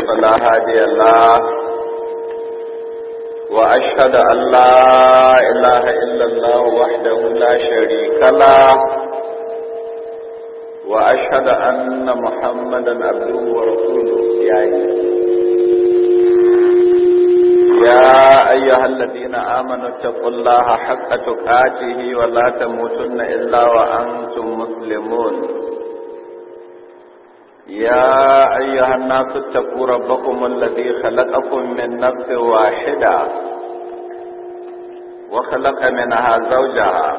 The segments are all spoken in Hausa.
فلا هادي له وأشهد أن لا إله إلا الله وحده لا شريك له وأشهد أن محمدا عبده ورسوله يا يا أيها الذين آمنوا اتقوا الله حق تقاته ولا تموتن إلا وأنتم مسلمون يا أيها الناس اتقوا ربكم الذي خلقكم من نفس واحدة وخلق منها زوجها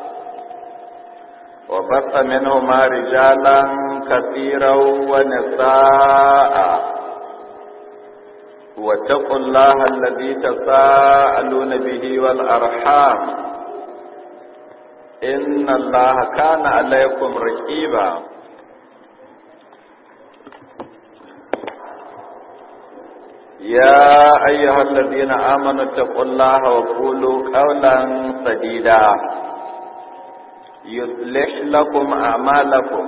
وبث منهما رجالا كثيرا ونساء واتقوا الله الذي تساءلون به والأرحام إن الله كان عليكم رقيبا يا أيها الذين آمنوا اتقوا الله وقولوا قولا سديدا يصلح لكم أعمالكم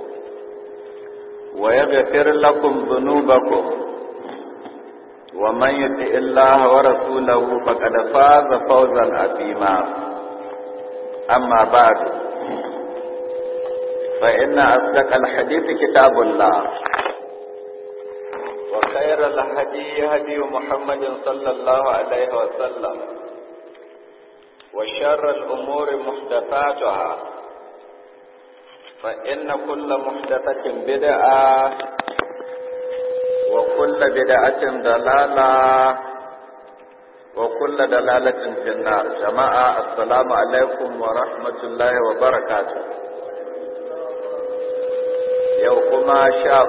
ويغفر لكم ذنوبكم ومن يطع الله ورسوله فقد فاز فوزا عظيما أما بعد فإن أصدق الحديث كتاب الله وخير الهدي هدي محمد صلى الله عليه وسلم وشر الأمور محدثاتها فإن كل محدثة بدعة وكل بدعة ضلالة وكل دلالة في النار جماعة السلام عليكم ورحمة الله وبركاته يوكما شاء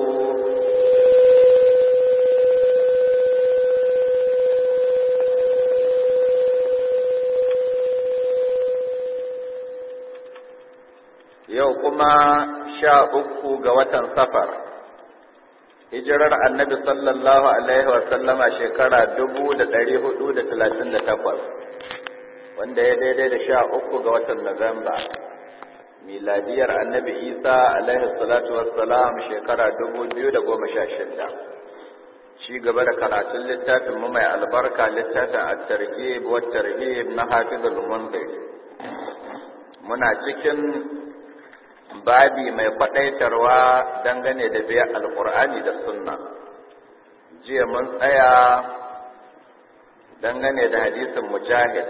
yau kuma sha uku ga watan safar hijirar annabi sallallahu alaihi wasallama shekara dubu da ɗari hudu da talatin da takwas wanda ya daidai da sha uku ga watan Nuwamba. miladiyar annabi isa alaihi salatu wassalam shekara dubu biyu da goma sha shida ci gaba da karatun littafin mu mai albarka littafin at-targhib wa tarhib na hafizul munzir muna cikin babi mai kwadaitarwa dangane da biya alkur'ani da sunna jiya mun tsaya dangane da hadisin mujahid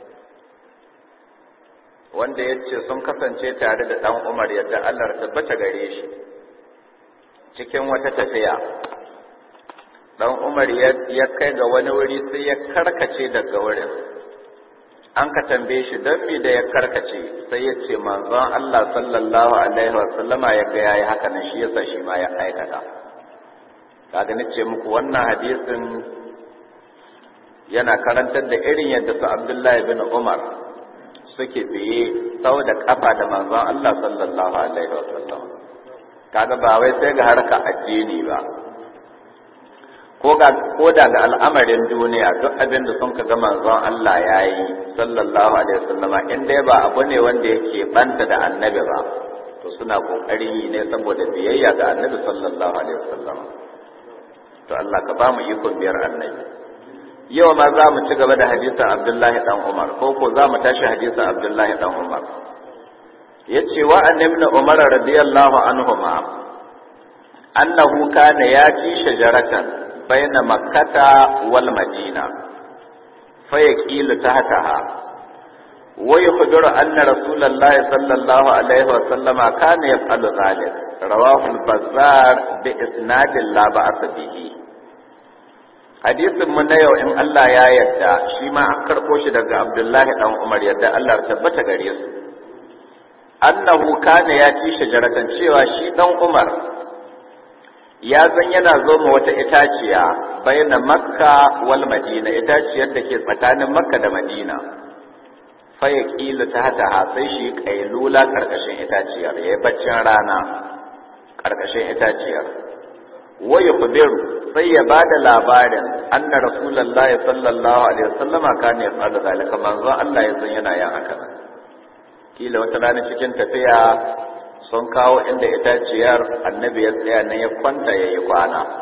wanda ya ce sun kasance tare da ɗan umar yadda allah tabbata gare shi cikin wata tafiya ɗan umar ya kai ga wani wuri sai ya karkace daga wurin an ka tambaye shi don me da ya karkace sai ya ce manzon Allah sallallahu alaihi wa sallama ya ga yayi haka nan shi yasa shi ma ya aikata kaga nace muku wannan hadisin yana karantar da irin yadda su Abdullahi bin Umar suke biye sau da kafa da manzon Allah sallallahu alaihi wa sallam kaga ba wai sai ga harka addini ba ko da ga al'amarin duniya duk abin da sun ka ga manzon Allah ya yi sallallahu alaihi wasallama in dai ba abu ne wanda yake banta da annabi ba to suna kokarin yi ne saboda biyayya ga annabi sallallahu alaihi wasallam to Allah ka ba mu ikon biyar annabi yau ma za mu ci gaba da hadisin Abdullahi dan Umar ko ko za mu tashi hadisin Abdullahi dan Umar yace wa annabi Umar radiyallahu anhuma annahu kana yati shajaratan بين مكة والمدينة فيقيل تحتها ويخبر أن رسول الله صلى الله عليه وسلم كان يفعل ذلك رواه البزار بإسناد لا بأس به hadisin mu na yau in Allah ya yarda shi ma an karɓo shi daga Abdullahi dan Umar yadda Allah tabbata gare su annahu kana ya ci shajaratan cewa shi dan Umar ya zan yana zo ma wata itaciya bayyana makka wal madina itaciyar da ke tsakanin makka da madina faya kila ta hata sai shi kailula karkashin itaciyar ya yi baccin rana karkashin itaciyar waya kubiru sai ya ba da labarin anna rasulallah sallallahu alaihi wasallama kana ya fada zalika manzon Allah ya san yana yin haka kila wata rana cikin tafiya sun kawo inda itaciyar annabi ya tsaya nan ya kwanta ya yi kwana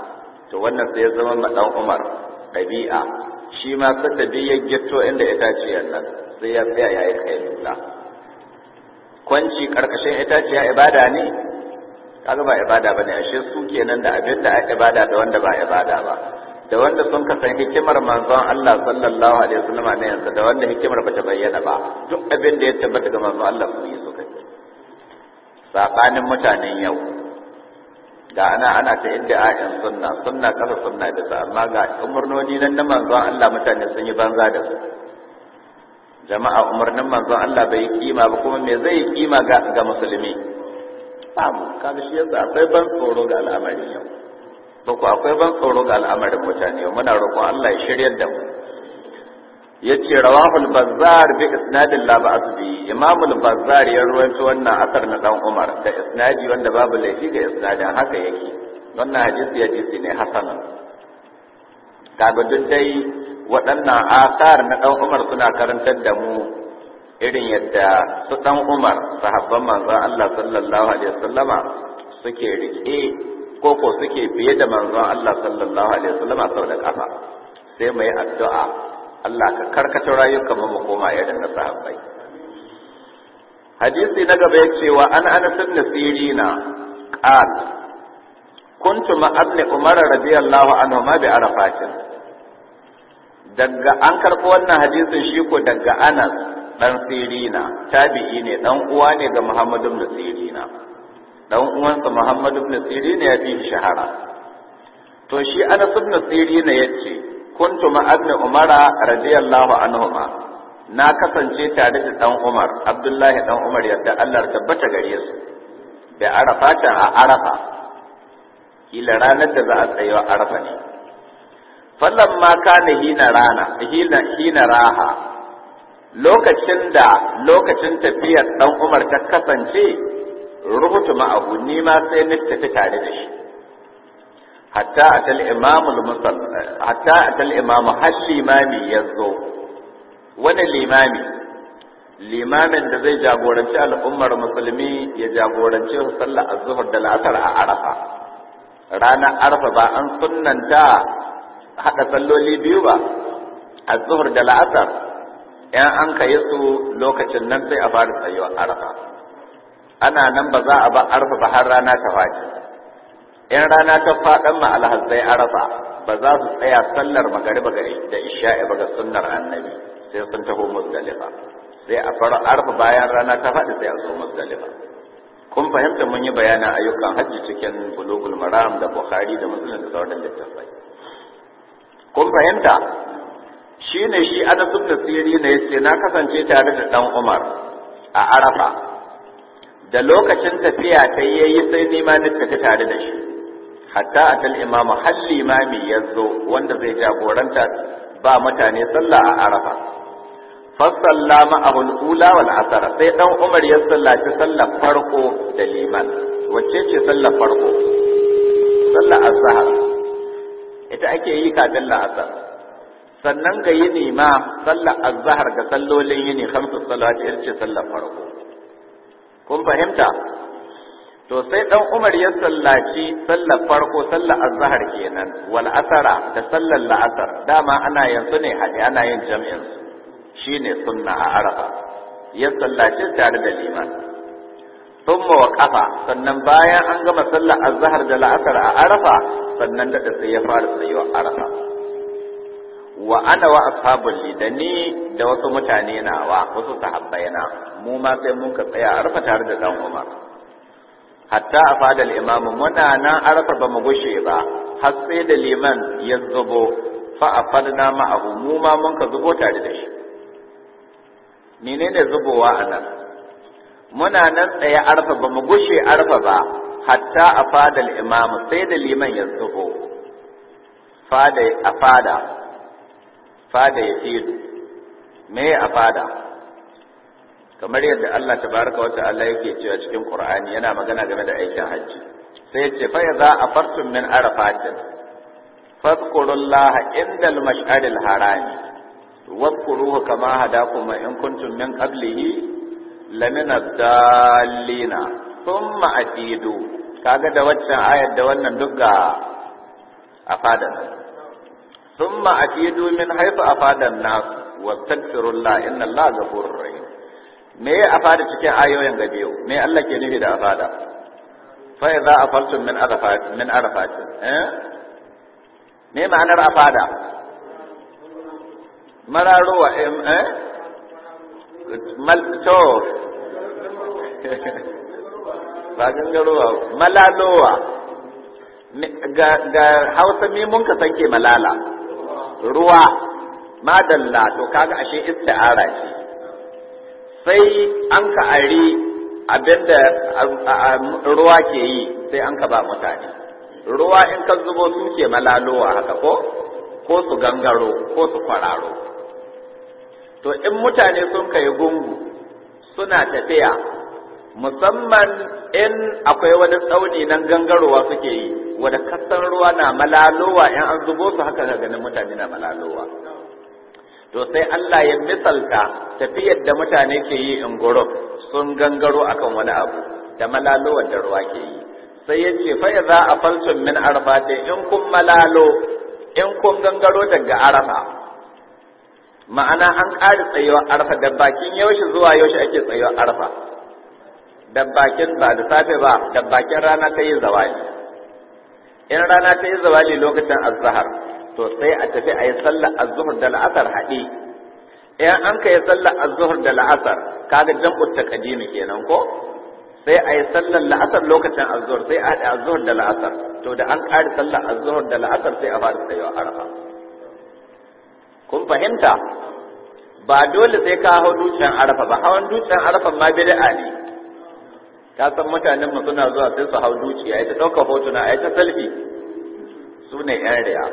to wannan sai ya zama ma dan Umar ɗabi'a shi ma sadda bi ya gitto inda itaciyar nan sai ya tsaya yayi kailula kwanci karkashin itaciya ibada ne kaga ba ibada bane ashe su kenan da abin da ake ibada da wanda ba ibada ba da wanda sun ka san hikimar manzon Allah sallallahu alaihi wasallam ne yanzu da wanda hikimar bata bayyana ba duk abin da ya tabbata ga manzon Allah su yi suka sabanin mutanen yau da ana ana ta inda ayin sunna sunna kasa sunna bisa amma ga umurnoni nan na manzon Allah mutane sun yi banza da su jama'a umarnin manzon Allah bai yi kima ba kuma me zai yi kima ga ga musulmi babu kaga shi yasa akwai ban tsoro ga al'amarin yau to ko akwai ban tsoro ga al'amarin mutane yau muna roƙon Allah ya shiryar da mu yace rawahul bazzar bi isnadin la ba'as bi imamul bazzar ya ruwaito wannan asar na dan Umar da isnadi wanda babu laifi ga isnadin haka yake wannan hadisi hadisi ne hasanan kaga duk dai waɗannan asar na dan Umar suna karantar da mu irin yadda su dan Umar sahabban manzon Allah sallallahu alaihi wasallama suke rike ko ko suke biye da manzon Allah sallallahu alaihi wasallama sau da kafa sai mu yi addu'a Allah ka karkata rayukan mu koma irin na sahabbai hadisi na gaba yace wa an anas ibn sirina qal kuntu ma ibn umar radiyallahu anhu ma bi arafatin daga an karɓo wannan hadisin shi ko daga anas dan sirina tabi'i ne dan uwa ne ga muhammad ibn sirina dan uwansa muhammad ibn sirina ya fi shahara to shi anas ibn sirina yace kuntu ma'abni umara radiyallahu anhuma na kasance tare da dan umar abdullahi dan umar yadda Allah tabbata gare su da arafa ta a arafa kila ranar da za a tsayo arafa ne fallan ma kana hina rana hina hina raha lokacin da lokacin tafiyar dan umar ta kasance rubutu ma'ahu ni ma sai ni tafi tare da shi hatta atal imamul musal hatta atal imamu har limami ya zo wani limami limamin da zai jagoranci al'ummar musulmi ya jagoranci sallar azhar da la'asar a arafa ranar arafa ba an sunnanta hada salloli biyu ba azhar da la'asar yan an kai su lokacin nan sai a fara tsayuwa arafa ana nan ba za a ba arafa ba har rana ta faɗi in rana ta faɗan ma alhazzai arafa ba za su tsaya sallar magariba gari da isha'i ba ga sunnar annabi sai sun taho musdalifa sai a fara arfa bayan rana ta faɗi sai a zo musdalifa kun fahimta mun yi bayanin ayyukan hajji cikin bulugul maram da bukhari da muslim da sauran littattafai kun fahimta shine shi anas ibn sirri ne yace na kasance tare da dan umar a arafa da lokacin tafiya ta yayi sai nima ni tafi tare da shi hatta atal imamu har limami ya zo wanda zai jagoranta ba mutane sallah a arafa fasalla ma'ahul ula wal asara sai dan umar ya sallaci sallar farko da liman wacce ce sallar farko sallar azhar ita ake yi kafin la'asar sannan ga yini ma sallar azhar ga sallolin yini khamsu salawati ita ce sallar farko kun fahimta to sai dan Umar ya sallaci sallar farko sallar azhar kenan wal asara da sallar la'asar dama ana yanzu ne hadi ana yin jami'in su shine sunna a arafa ya sallaci tare da liman thumma wa qafa sannan bayan an gama sallar azhar da la'asar a arafa sannan da sai ya fara tsayuwa arafa wa ana wa ashabul lidani da wasu mutane nawa wasu sahabbai na mu ma sai mun ka tsaya arafa tare da dan Umar hatta a fadal imamu muna nan arafa ba mu gushe ba har sai da liman ya zubo fa a fadna ma'ahu mu ma mun ka zubo tare da shi menene zubowa a nan muna nan tsaye arfa ba mu gushe arfa ba hatta a fadal imamu sai da liman ya zubo fada a fada fada ya fidu me a fada kamar yadda Allah tabaraka wata Allah yake cewa cikin Qur'ani yana magana game da aikin hajji sai yace fa yaza afartum min arafatin fadhkurullaha indal mash'aril harami wadhkuruhu kama hadakum in kuntum min qablihi lamina dallina thumma atidu kaga da waccan ayar da wannan duk ga afadan thumma afidu min haythu afadan nas wastaghfirullah inna allaha ghafurur rahim me ya afada cikin ayoyin ga biyu me Allah ke nufi da afada fa idza afaltum min arafat min arafat eh me ma'anar afada mararuwa eh mal to ba gangarowa malalowa ga ga Hausa me mun ka sanke malala ruwa madalla to kaga ashe isti'ara ce sai an ka ari abinda ruwa ke yi sai an ka ba mutane ruwa in ka zubo su ke malalowa haka ko ko su gangaro ko su kwararo to in mutane sun kai gungu suna tafiya musamman in akwai wani tsauni nan gangarowa suke yi wadda kasan ruwa na malalowa in an zubo su haka ga ganin mutane na malalowa to sai Allah ya misalta tafiyar da mutane ke yi in guruf sun gangaro akan wani abu da malalowar da ruwa ke yi sai ya ce fa za a falsun min arfa in kun malalo in kun gangaro daga arafa ma'ana an ƙari tsayuwar arfa da bakin yaushe zuwa yaushe ake tsayuwar arfa da bakin ba da safe ba da bakin rana ta yi zawali in rana ta yi zawali lokacin azhar to sai a tafi a yi sallar azhur da la'asar haɗe in an ka yi sallar azhur da la'asar kaga jam'u taqdimi kenan ko sai a yi sallar la'asar lokacin azhur sai a haɗe azhur da la'asar to da an ƙari sallar azhur da la'asar sai a fara tsayuwar arfa kun fahimta ba dole sai ka hau dutsen arafa ba hawan dutsen arafa ma bid'a ne ka san mutanen mu suna zuwa sai su hau duci ai ta dauka hotuna ai ta selfie su ne yan riya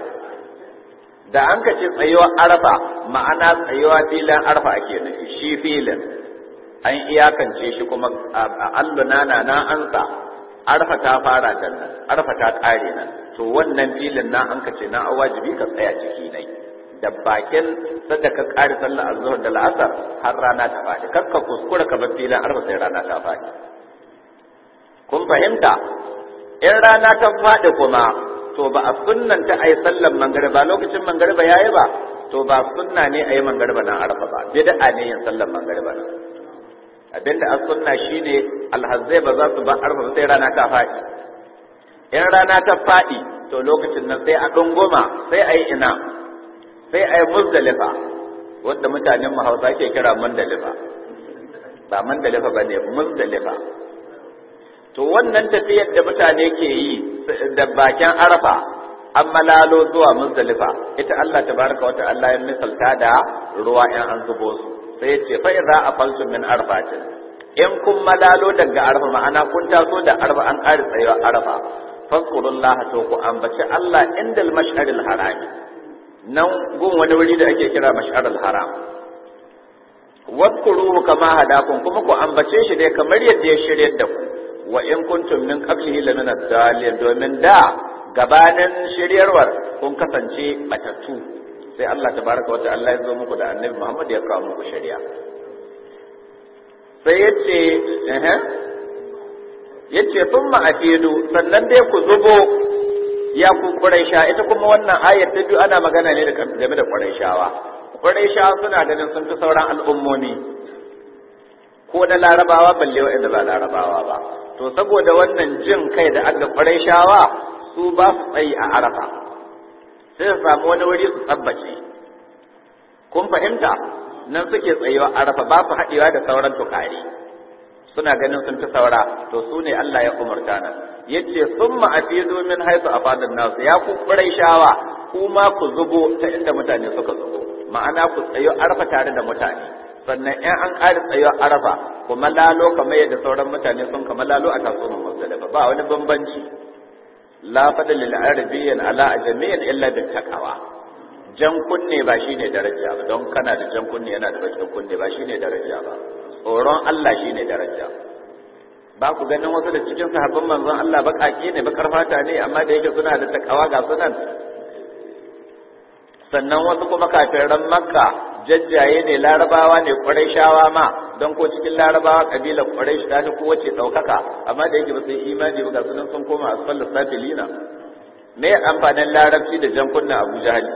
da an ka ce tsayuwa arafa ma'ana tsayuwa filin arafa ake nufi shi filin an iyakance shi kuma alluna na na ansa arfa ta fara da nan arfa ta kare nan to wannan filin na an ka ce na wajibi ka tsaya ciki nai da bakin sadda ka kare sallar azhar da la'asar har rana ta faɗi kakka kuskura ka bar filin arfa sai rana ta faɗi kun fahimta in rana ta faɗi kuma to ba a sunnanta a yi sallar mangariba lokacin mangariba ya yi ba to ba sunna ne a yi mangariba na arfa ba bid'a ne yin sallar mangariba na abinda a sunna shine alhazzai ba za su ba arfa sai rana ta faɗi in rana ta faɗi to lokacin nan sai a ɗunguma sai a yi ina sai a yi muzdalifa wadda mutanen mu hausa ke kira mandalifa ba mandalifa ba ne muzdalifa to wannan tafiyar da mutane ke yi da bakin arafa an malalo zuwa muzdalifa ita Allah tabaraka wa ta'ala ya misalta da ruwa in an zubo su sai ya ce fa idza afaltu min arfatin in kun malalo daga arafa ma'ana kun taso da arafa an ƙari tsayewa arafa fazkurullaha to ku ambaci Allah indal mash'aril harami nan gun wani wuri da ake kira mash'aril haram wadkuruhu kama hadakum kuma ku ambace shi dai kamar yadda ya shiryar da ku wa in kuntum min qablihi lamina dalil domin da gabanin shiryarwar kun kasance batattu sai Allah tabaraka wa ta'ala ya zo muku da annabi Muhammad ya kawo muku shari'a sai yace eh yace thumma afidu sannan dai ku zubo ya ku quraisha ita kuma wannan ayar ta biyu ana magana ne game da quraishawa quraishawa suna ganin sun fi sauran al'ummomi ko na larabawa balle wa'anda ba larabawa ba to saboda wannan jin kai da aka quraishawa su ba su tsayi a arafa sai su samu wani wuri su tsabbace kun fahimta nan suke tsayuwa arafa ba su haɗewa da sauran tukari suna ganin sun fi saura to su ne Allah ya umarta nan yace summa afidu min haythu afadan nas ya ku shawa kuma ku zubo ta inda mutane suka zubo ma'ana ku tsayo arafa tare da mutane sannan in an ƙari tsayo arafa kuma lalo kamar yadda sauran mutane sun kama lalo a kasuwar muzdalifa ba wani bambanci la fadl lil arabiyyin ala ajamiyyin illa bit taqwa jan kunne ba shine daraja ba don kana da jan kunne yana da bakin kunne ba shine daraja ba tsoron Allah shine daraja ba ku ganin wasu da cikin sahabban manzon Allah baƙaƙe ne bakar fata ne amma da yake suna da takawa ga sunan sannan wasu kuma kafiran makka jajjaye ne larabawa ne shawa ma don ko cikin larabawa kabilar ƙwarai ta ta kowace ɗaukaka amma da yake ba su yi imani ba ga sunan sun koma asfal safilina me amfanin larabci da jan kunna abu jahali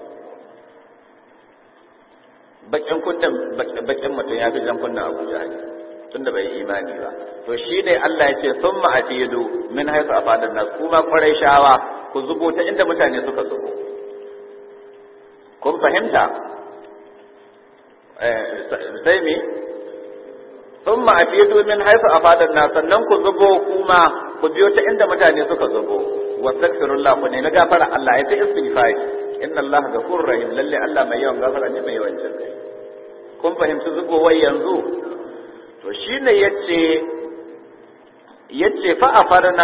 bakin kunnan bakin mutum ya fi jan kunna abu jahali tunda bai imani ba to shi ne Allah ya ce sun ma'afidu min haisu a fadar nas kuma kwarai shawa ku zubo ta inda mutane suka zubo kun fahimta sai me sun ma'afidu min haisu a fadar nas sannan ku zubo kuma ku biyo ta inda mutane suka zubo wastaghfirullah ku ne na gafara Allah ya ta istighfar inna Allah ghafurur rahim lalle Allah mai yawan gafara ne mai yawan jin kai kun fahimci zubowar yanzu to shine yace yace fa afarna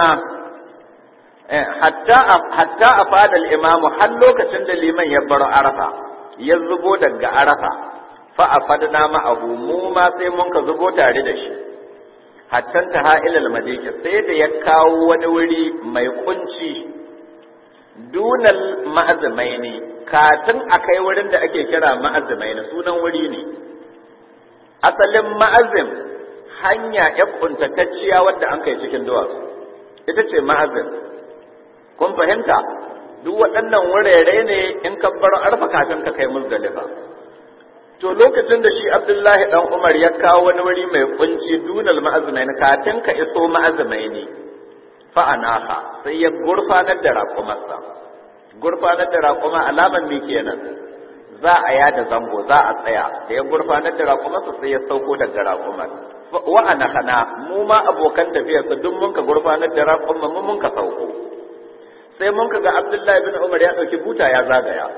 hatta hatta afada al-imam har lokacin da liman ya bar arafa ya zubo daga arafa fa afadna ma'ahu mu ma sai mun ka zubo tare da shi hatta ta ha'ilal madina sai da ya kawo wani wuri mai kunci dunal ma'azimaini katin akai wurin da ake kira ma'azimaini sunan wuri ne asalin ma'azim hanya ya kuntatacciya wadda an kai cikin duwatsu ita ce ma'azim kun fahimta duk waɗannan wurare ne in ka bar arfa kafin ka kai muzdalifa to lokacin da shi abdullahi dan umar ya kawo wani wuri mai kunci dunal ma'azimaini kafin ka iso ma'azimaini fa'anaha sai ya gurfanar da raƙumarsa gurfanar da raƙuma alaman me kenan za a yada zango za a tsaya da ya gurfanar da raƙumarsa sai ya sauko daga raƙumar wa'ana hana mu ma abokan tafiyarsa duk mun ka gurfanar da raƙumar mu mun ka sauko sai mun ka ga abdullahi bin umar ya ɗauki buta ya zagaya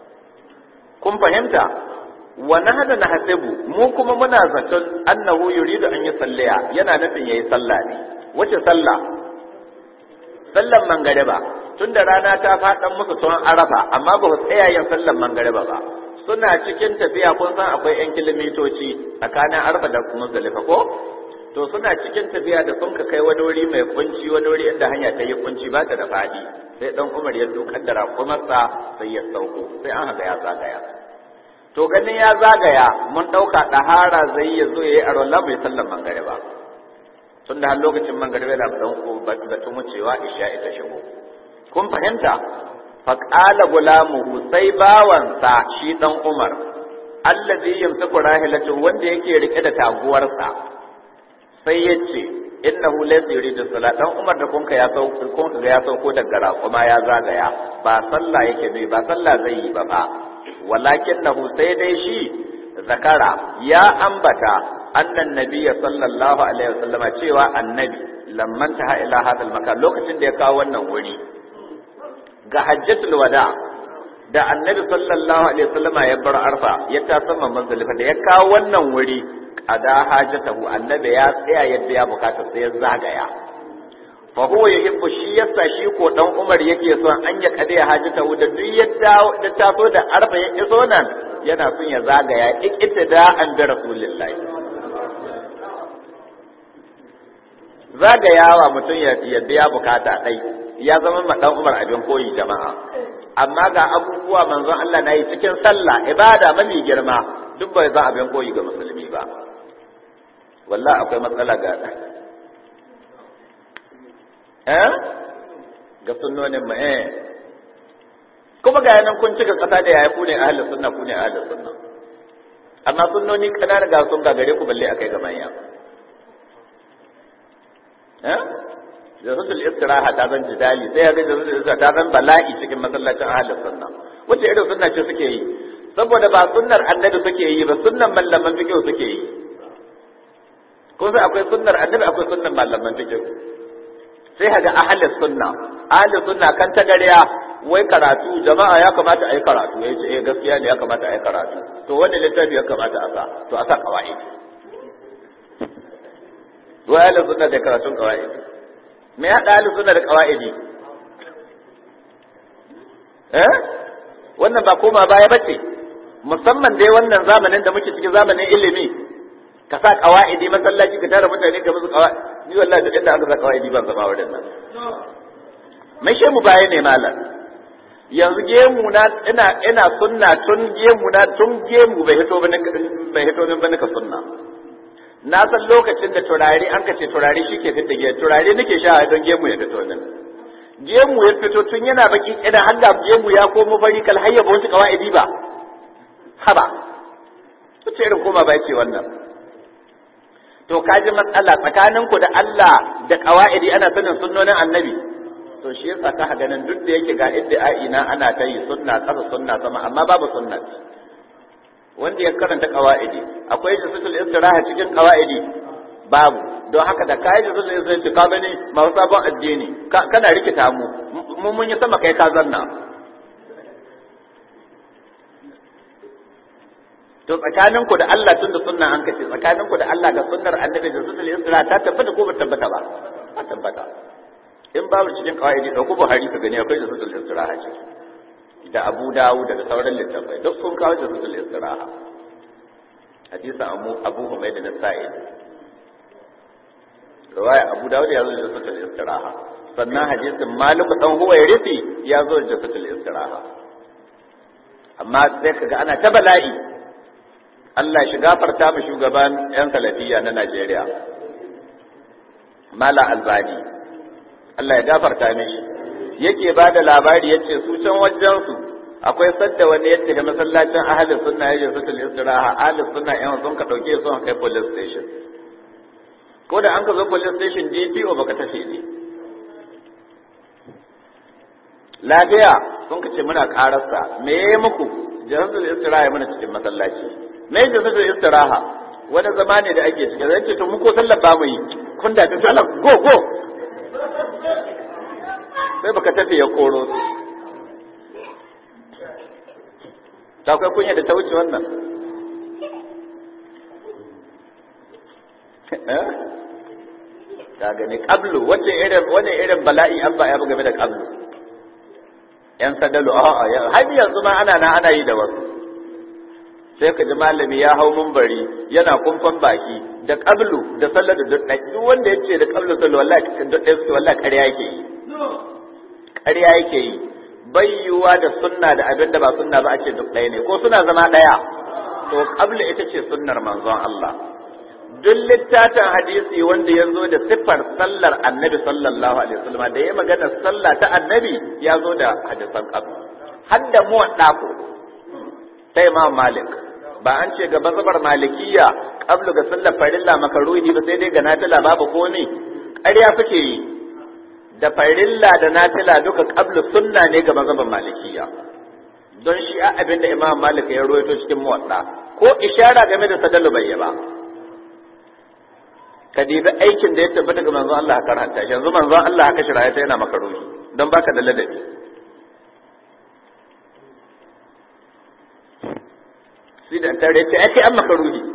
kun fahimta wa nahnu nahsibu mu kuma muna zaton annahu yuridu an yi salliya yana nufin yayi sallah ne wace sallah sallan mangariba tunda rana ta faɗan musu tun arafa amma ba su tsaya yin sallan mangariba ba suna cikin tafiya kun san akwai yan kilomitoci tsakanin arafa da muzdalifa ko to suna cikin tafiya da sun ka kai wani wuri mai kunci wani wuri inda hanya ta yi kunci ba ta da faɗi sai dan umar ya dukar da raƙumarsa sai ya sauko sai an haka ya zagaya to ganin ya zagaya mun ɗauka ɗahara zai ya zo ya yi arola bai sallan mangariba tun da har lokacin mangariba da batun wucewa isha ita shigo kun fahimta faƙala gulamuhu sai bawansa shi ɗan umar allazi yamsaku rahilatu wanda yake rike da taguwarsa sai ya ce innahu laysa yuridu salat dan umar da kunka ya sauko kunka ga ya sauko daga raƙuma ya zagaya ba sallah yake bai ba sallah zai yi ba ba walakinnahu sai dai shi zakara ya ambata annan nabiyya sallallahu alaihi wasallama cewa annabi lamman ta ila hadal makan lokacin da ya kawo wannan wuri ga hajjatul wada da annabi sallallahu alaihi wasallama ya bar arfa ya ta sama manzalifa da ya kawo wannan wuri qada hajatahu annabi ya tsaya yadda ya bukata sai ya zagaya fa huwa yuhibbu shi yasa shi ko dan Umar yake son an ya kade hajatahu da duk yadda da taso da arfa ya iso nan yana son ya zagaya ikitida an da rasulullahi zagayawa mutum ya biya bukata ɗai ya zama ma ɗan umar abin koyi jama'a amma ga abubuwa manzon Allah na yi cikin sallah ibada mafi girma duk bai za abin koyi ga musulmi ba wallahi akwai matsala ga eh ga sunnonin mu eh kuma ga yanan kun cika kasa da yaya ku ne ahlus sunna ku ne ahlus sunna amma sunnoni kanana ga sun gagare ku balle akai ga manya jazatul istiraha ta zan jidali sai ga jazatul istiraha ta zan bala'i cikin masallacin ahlus sunna wace irin sunna ce suke yi saboda ba sunnar annabi suke yi ba sunnan mallaman fiqh suke yi ko sai akwai sunnar annabi akwai sunnan mallaman fiqh sai haga ahlus sunna ahlus sunna kan ta gariya wai karatu jama'a ya kamata a yi karatu ya ce eh gaskiya ne ya kamata a yi karatu to wani littafi ya kamata a sa to a sa qawaid wai ahlus sunna da karatun qawaid me ya da ahlus sunna da qawaidi eh wannan ba koma baya bace musamman dai wannan zamanin da muke cikin zamanin ilimi ka sa qawaidi masallaci ka tara mutane ka musu qawaidi ni wallahi duk inda aka sa qawaidi ban zama wurin nan mai shemu baya ne malam yanzu gemu na ina ina sunna tun gemu na tun gemu bai hito bane bai hito bane ka sunna na san lokacin da turare an ka ce turare shi ke fita giya turare nake sha don gemu ya fito nan gemu ya fito tun yana baki kina har da gemu ya komo fari kal hayya ba wasu kawaidi ba haba wace irin koma ba ce wannan to kaji matsala tsakanin ku da Allah da kawaidi ana sanin sunnonin annabi to shi yasa ka ganin duk da yake ga idda'i na ana ta yi sunna kasa sunna sama amma babu sunna wanda ya karanta kawaidi akwai jisatul istiraha cikin kawaidi babu don haka da kayi jisatul istiraha ka gani ma sabon addini kana rikita mu mu mun yi sama kai ka zanna to tsakanin ku da Allah tun da sunna an kace tsakanin ku da Allah ga sunnar annabi da jisatul istiraha ta tabbata ko ba tabbata ba ta tabbata in babu cikin kawaidi da ku Buhari ka gani akwai jisatul istiraha ciki da Abu Dawud da sauran littafai duk sun kawo jisatul istiraha hadisa Abu Abu Humayd da Sa'id riwaya Abu Dawud ya zo da jisatul istiraha sannan hadisin Malik dan Huwayrisi ya zo da jisatul istiraha amma sai kaga ana ta bala'i Allah shi gafarta mu shugaban yan salafiya na Najeriya Mala Albani Allah ya gafarta mishi yake ba da labari ya ce su can wajensu akwai sadda wani yadda da masallacin ahalin sunna ya jesu tul istiraha ahalin sunna yan sun ka dauke su kai police station ko da an ka zo police station DPO baka tafi ne lafiya sun ka ce muna kararsa me yayi muku jahatul istiraha muna cikin masallaci me jahatul istiraha wani zama ne da ake cikin zai ce to mu ko sallar ba mu yi kun da ta sallar go go sai baka tafi ya koro su ta kai kunya da ta wuce wannan ka gani qablu wace irin wani irin bala'i an ba ya game da qablu yan sadalu a'a har yanzu ma ana na ana yi da wasu sai ka ji malami ya hau mumbari yana kumfan baki da qablu da sallar da duk duk wanda yace da qablu sallu wallahi duk ɗaya suke wallahi ƙarya yake yi ƙarya yake yi bai yiwuwa da sunna da abin da ba sunna ba a ce duk ɗaya ne ko suna zama ɗaya to qabla ita ce sunnar manzon Allah duk littafin hadisi wanda ya zo da siffar sallar annabi sallallahu alaihi wasallam da ya magana sallah ta annabi ya zo da hadisan qabl har da mu ko ta imam malik ba an ce ga mazhabar malikiyya qablu ga sallar farilla makaruhi ba sai dai ga nafila babu komai ƙarya suke yi da farilla da nafila duka qablu sunna ne ga mazhaban malikiya don shi a abin da imam malik ya rawaito cikin muwatta ko ishara game da sadalu bai ba ka dibi aikin da ya tabbata ga manzon Allah ka karanta shi yanzu manzon Allah haka shiraya ta yana maka ruhi don baka da ladabi sai da tare ta ake an maka ruhi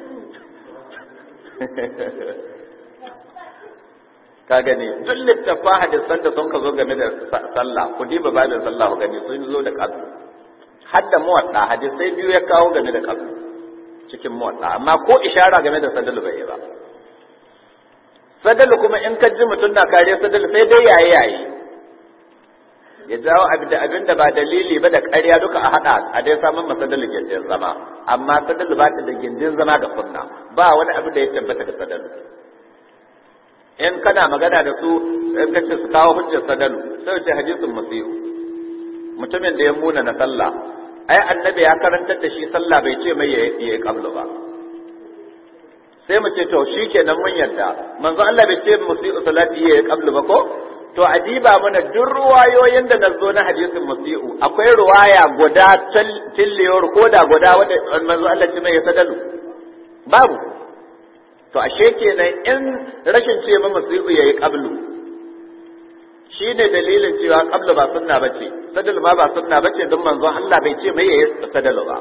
ka gani duk littafa hadisan da sun ka zo game da sallah ku diba babin sallah ku gani sun zo da kazu har da muwatta hadisai biyu ya kawo game da kazu cikin muwatta amma ko ishara game da sadalu bai ba sadalu kuma in ka ji mutum na kare sadalu sai dai yayi yayi ya jawo abin da abin da ba dalili ba da ƙarya duka a haɗa a dai samun masadalu gindin zama amma sadalu ba ta da gindin zama ga sunna ba wani abu da ya tabbata ga sadalu in kana magana da su in kace su kawo hujjar sadalu sai ce hadisin musiyu mutumin da ya muna na sallah ai annabi ya karantar da shi sallah bai ce mai yayi qablu ba sai mu ce to shikenan mun yarda manzo Allah bai ce musiyu salati yayi qablu ba ko to adiba mana duk ruwayoyin da na zo na hadisin musiyu akwai ruwaya guda tilliyar ko da guda wanda manzo Allah ce mai sadalu babu to ashe kenan in rashin ce ma musibu yayi qablu shine dalilin cewa qablu ba sunna bace sadalu ma ba sunna bace don manzon Allah bai ce mai yayi sadalu ba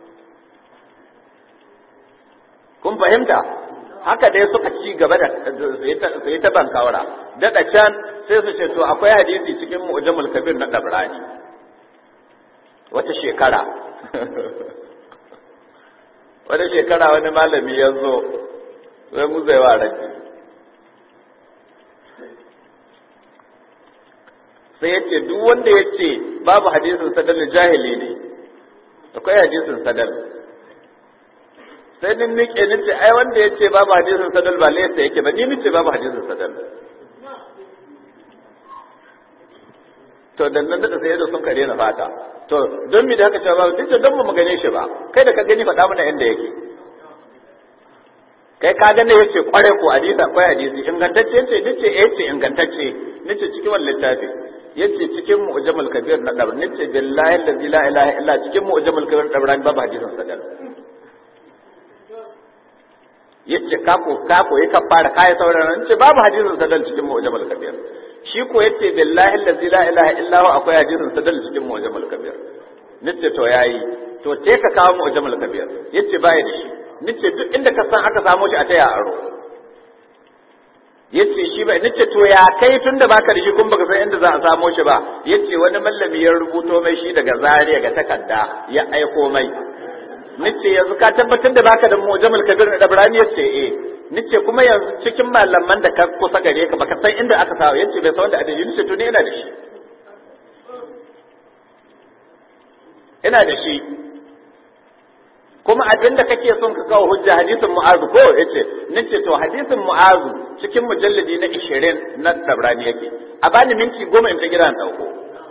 kun fahimta haka dai suka ci gaba da su yi ta bankawara daɗa can sai su ce to akwai hadisi cikin mu'jamul kabir na dabrani wata shekara wata shekara wani malami ya zo sai mu zai wa rabi sai ya ce duk wanda ya ce babu hadisin sadal jahili ne akwai hadisin sadal sai nin nike ni ce ai wanda ya ce babu hadisin sadal ba laisa yake ba ni ni ce babu hadisin sadal to dan nan da sai da sun kare na fata to don mi da haka cewa ba duk don mu gane shi ba kai da ka gani faɗa mana inda yake kai ka gane yace kware ko hadisi akwai hadisi ingantacce yace nace eh yace ingantacce nace cikin wannan littafi yace cikin mu'jamul kabir na dabar nace billahi allazi la ilaha illa cikin mu'jamul kabir na dabar babu hadisin sadal yace ka ko ka ko ka fara kai sauraron nace babu hadisin sadal cikin mu'jamul kabir shi ko yace billahi allazi la ilaha illa huwa akwai hadisin sadal cikin mu'jamul kabir nace to yayi to te ka kawo mu'jamul kabir yace baya da shi nace duk inda ka san aka samu shi a taya aro yace shi ba nace to ya kai tunda baka da shi kun baka san inda za a samu shi ba yace wani mallami ya rubuto mai shi daga Zaria ga takarda ya aiko mai nace yanzu ka tabbatar da baka da mu'jamul kabir da Ibrahim yace eh nace kuma yanzu cikin malaman da ka kusa gare ka baka san inda aka samu yace bai san wanda adadi nace to ne ina da shi ina da shi kuma abin da kake son ka kawo hujja hadisin mu'azu ko yace nace to hadisin mu'azu cikin mujalladi na 20 na tabrani yake a bani minti goma in ta gidan dauko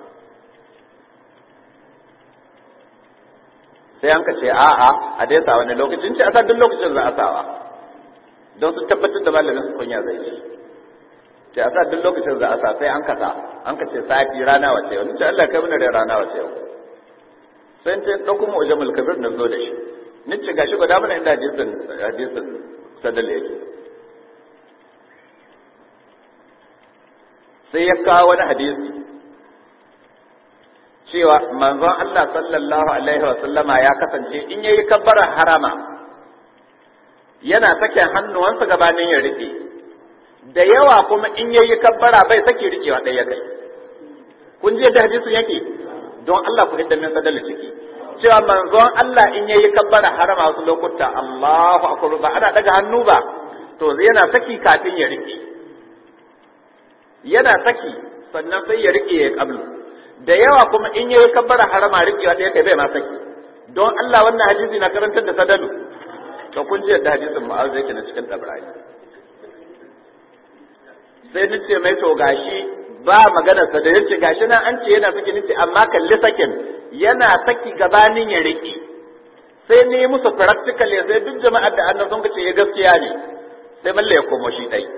sai an ka ce a'a a dai sa wani lokacin ce a sa duk lokacin za a sawa don su tabbatar da malamin su kunya zai ci sai a sa duk lokacin za a sa sai an ka sa an ka ce sati rana wace yau nace Allah kai mana da rana wace yau sai ta dauko mu ujamul kabir na zo da shi nace gashi guda mana inda hadisin hadisin sadal yake sai ya kawo wani hadisi cewa manzon Allah sallallahu alaihi wa sallama ya kasance in yayi kabbara harama yana sake hannuwansa gabanin ya rike da yawa kuma in yayi kabbara bai sake rikewa ɗaya kai kun ji yadda hadisin yake don Allah ku hidda min sadal ciki cewa manzon Allah in yayi kabbara harama wasu lokuta Allahu akbar ba ana daga hannu ba to yana saki kafin ya rike yana saki sannan sai ya rike ya kablu da yawa kuma in yayi kabbara harama rikewa da yake bai ma saki don Allah wannan hadisi na karantar da sadalu to kun ji yadda hadisin mu'az yake na cikin tabrani sai nace mai to gashi ba magana sa da yace gashi nan an ce yana saki nace amma kalli sakin yana saki gabanin ya rike sai ne musu practical ya sai duk jama'ar da annabi sun ce ya gaskiya ne sai malle ya komo shi dai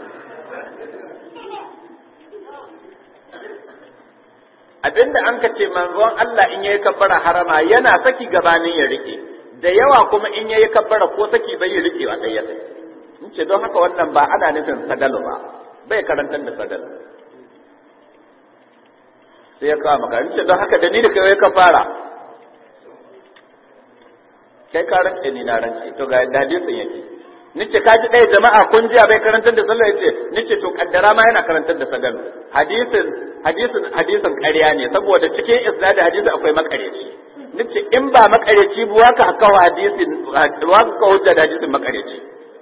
abinda an ka ce manzon Allah in yayi kabbara harama yana saki gabanin ya rike da yawa kuma in yayi kabbara ko saki bai yi rikewa dai ya sai in ce don haka wannan ba ana nufin sadalu ba bai karantar da sadalu sai ya kawo maka in ce don haka da ni da kai ka fara kai ka rance ni na rance to ga hadisin yake nice kaji ɗaya jama'a kun jiya bai karantar da sallah yace nice to kaddara ma yana karantar da sagal hadisin hadisin hadisin ƙarya ne saboda cikin isnad hadisi akwai makareci nice in ba makareci ba waka haka hadisin waka ka hujja da hadisin makareci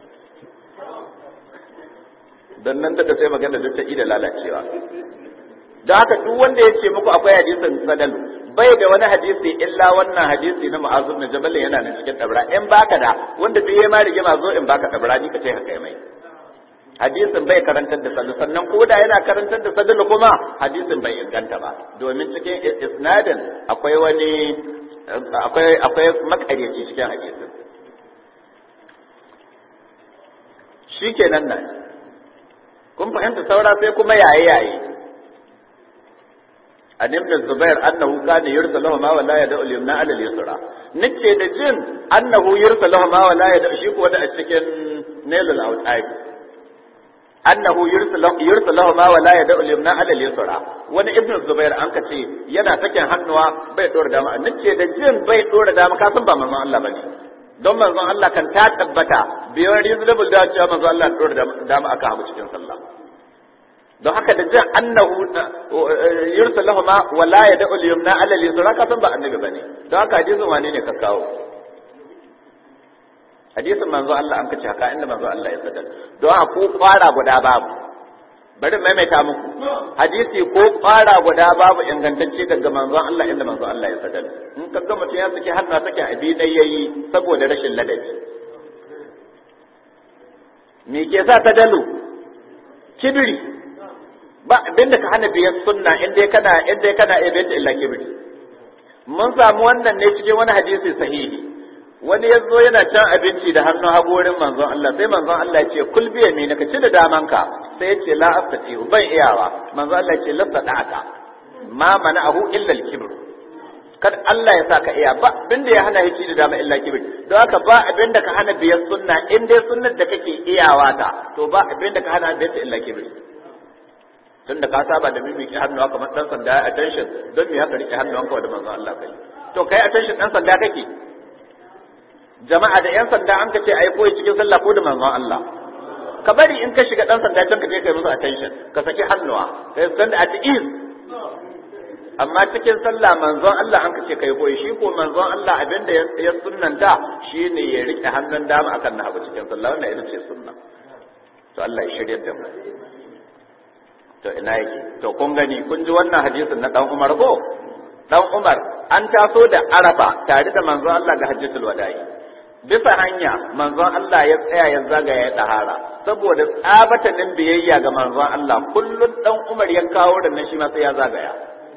dan nan da sai magana da ta ida lalacewa don haka duk wanda ya ce muku akwai hadisin sadal bai da wani hadisi illa wannan hadisi na mu'azu bin jabal yana nan cikin dabra in baka da wanda duk yayi ma rigima zo in baka dabra ni ka ce haka mai hadisin bai karantar da sadal sannan ko da yana karantar da sadal kuma hadisin bai inganta ba domin cikin isnadin akwai wani akwai akwai makaryaci cikin hadisin shikenan nan kun fahimta saura sai kuma yaye yaye an ibn zubair annahu kana yursalu ma wala yad'u al-yumna ala al-yusra nace da jin annahu yursalu ma wala yad'u shi ko da a cikin nailul awtad annahu yursalu yursalu ma wala yad'u al-yumna ala al-yusra wani ibn zubair an ka ce yana sakin hannuwa bai dora dama nace da jin bai dora dama ka san ba manzon Allah bane don manzon Allah kan ta tabbata biyan reasonable da cewa manzon Allah dora dama aka hamu cikin sallah don haka da jin annahu yursa lahu ma wala ya da'ul yumna ala al-yusra ka san ba annabi bane don haka hadisin wane ne ka kawo hadisin manzo Allah an kace haka inda manzo Allah ya sadar don haka ko fara guda babu bari maimaita muku hadisi ko fara guda babu ingantacce daga manzon Allah inda manzo Allah ya sadar in ka ga mutum ya saki hannu sake abi dai yayi saboda rashin ladabi me ke sa ta dalu kibiri ba abin da ka hana biyar sunna in dai kana in dai kana iya bayyana illa kibri mun samu wannan ne cikin wani hadisi sahihi wani ya zo yana cin abinci da hannun hagu wurin manzon Allah sai manzon Allah ya ce kul biya me ka ci da damanka sai ya ce la astati ban iyawa manzon Allah ya ce lasta da'aka ma mana'ahu illa al-kibr kad Allah ya saka iya ba abinda ya hana hici da dama illa kibir don haka ba abinda ka hana biyar sunna in dai sunnar da kake iyawa ta to ba abinda ka hana biyar ta illa kibir tun da ka saba da bibi ki hannuwa kamar dan sanda ya attention don me haka rike hannuwanka da manzon Allah kai to kai attention dan sanda kake jama'a da yan sanda an ka ce ai koyi cikin sallah ko da manzon Allah ka bari in ka shiga dan sanda can ka je kai musu attention ka saki hannuwa kai stand at ease amma cikin sallah manzon Allah an kace kai koyi shi ko manzon Allah abinda ya sunnanta shine ya rike hannun dama akan na hagu cikin sallah wannan ita ce sunna to Allah ya shirye da mu to ina yake to kun gani kun ji wannan hadisin na dan Umar ko dan Umar an taso da Arafa tare da manzon Allah ga Hajjatul Wada'i bisa hanya manzon Allah ya tsaya ya zagaya ya dahara saboda tsabatanin biyayya ga manzon Allah kullun dan Umar ya kawo da nan shi ma sai ya zagaya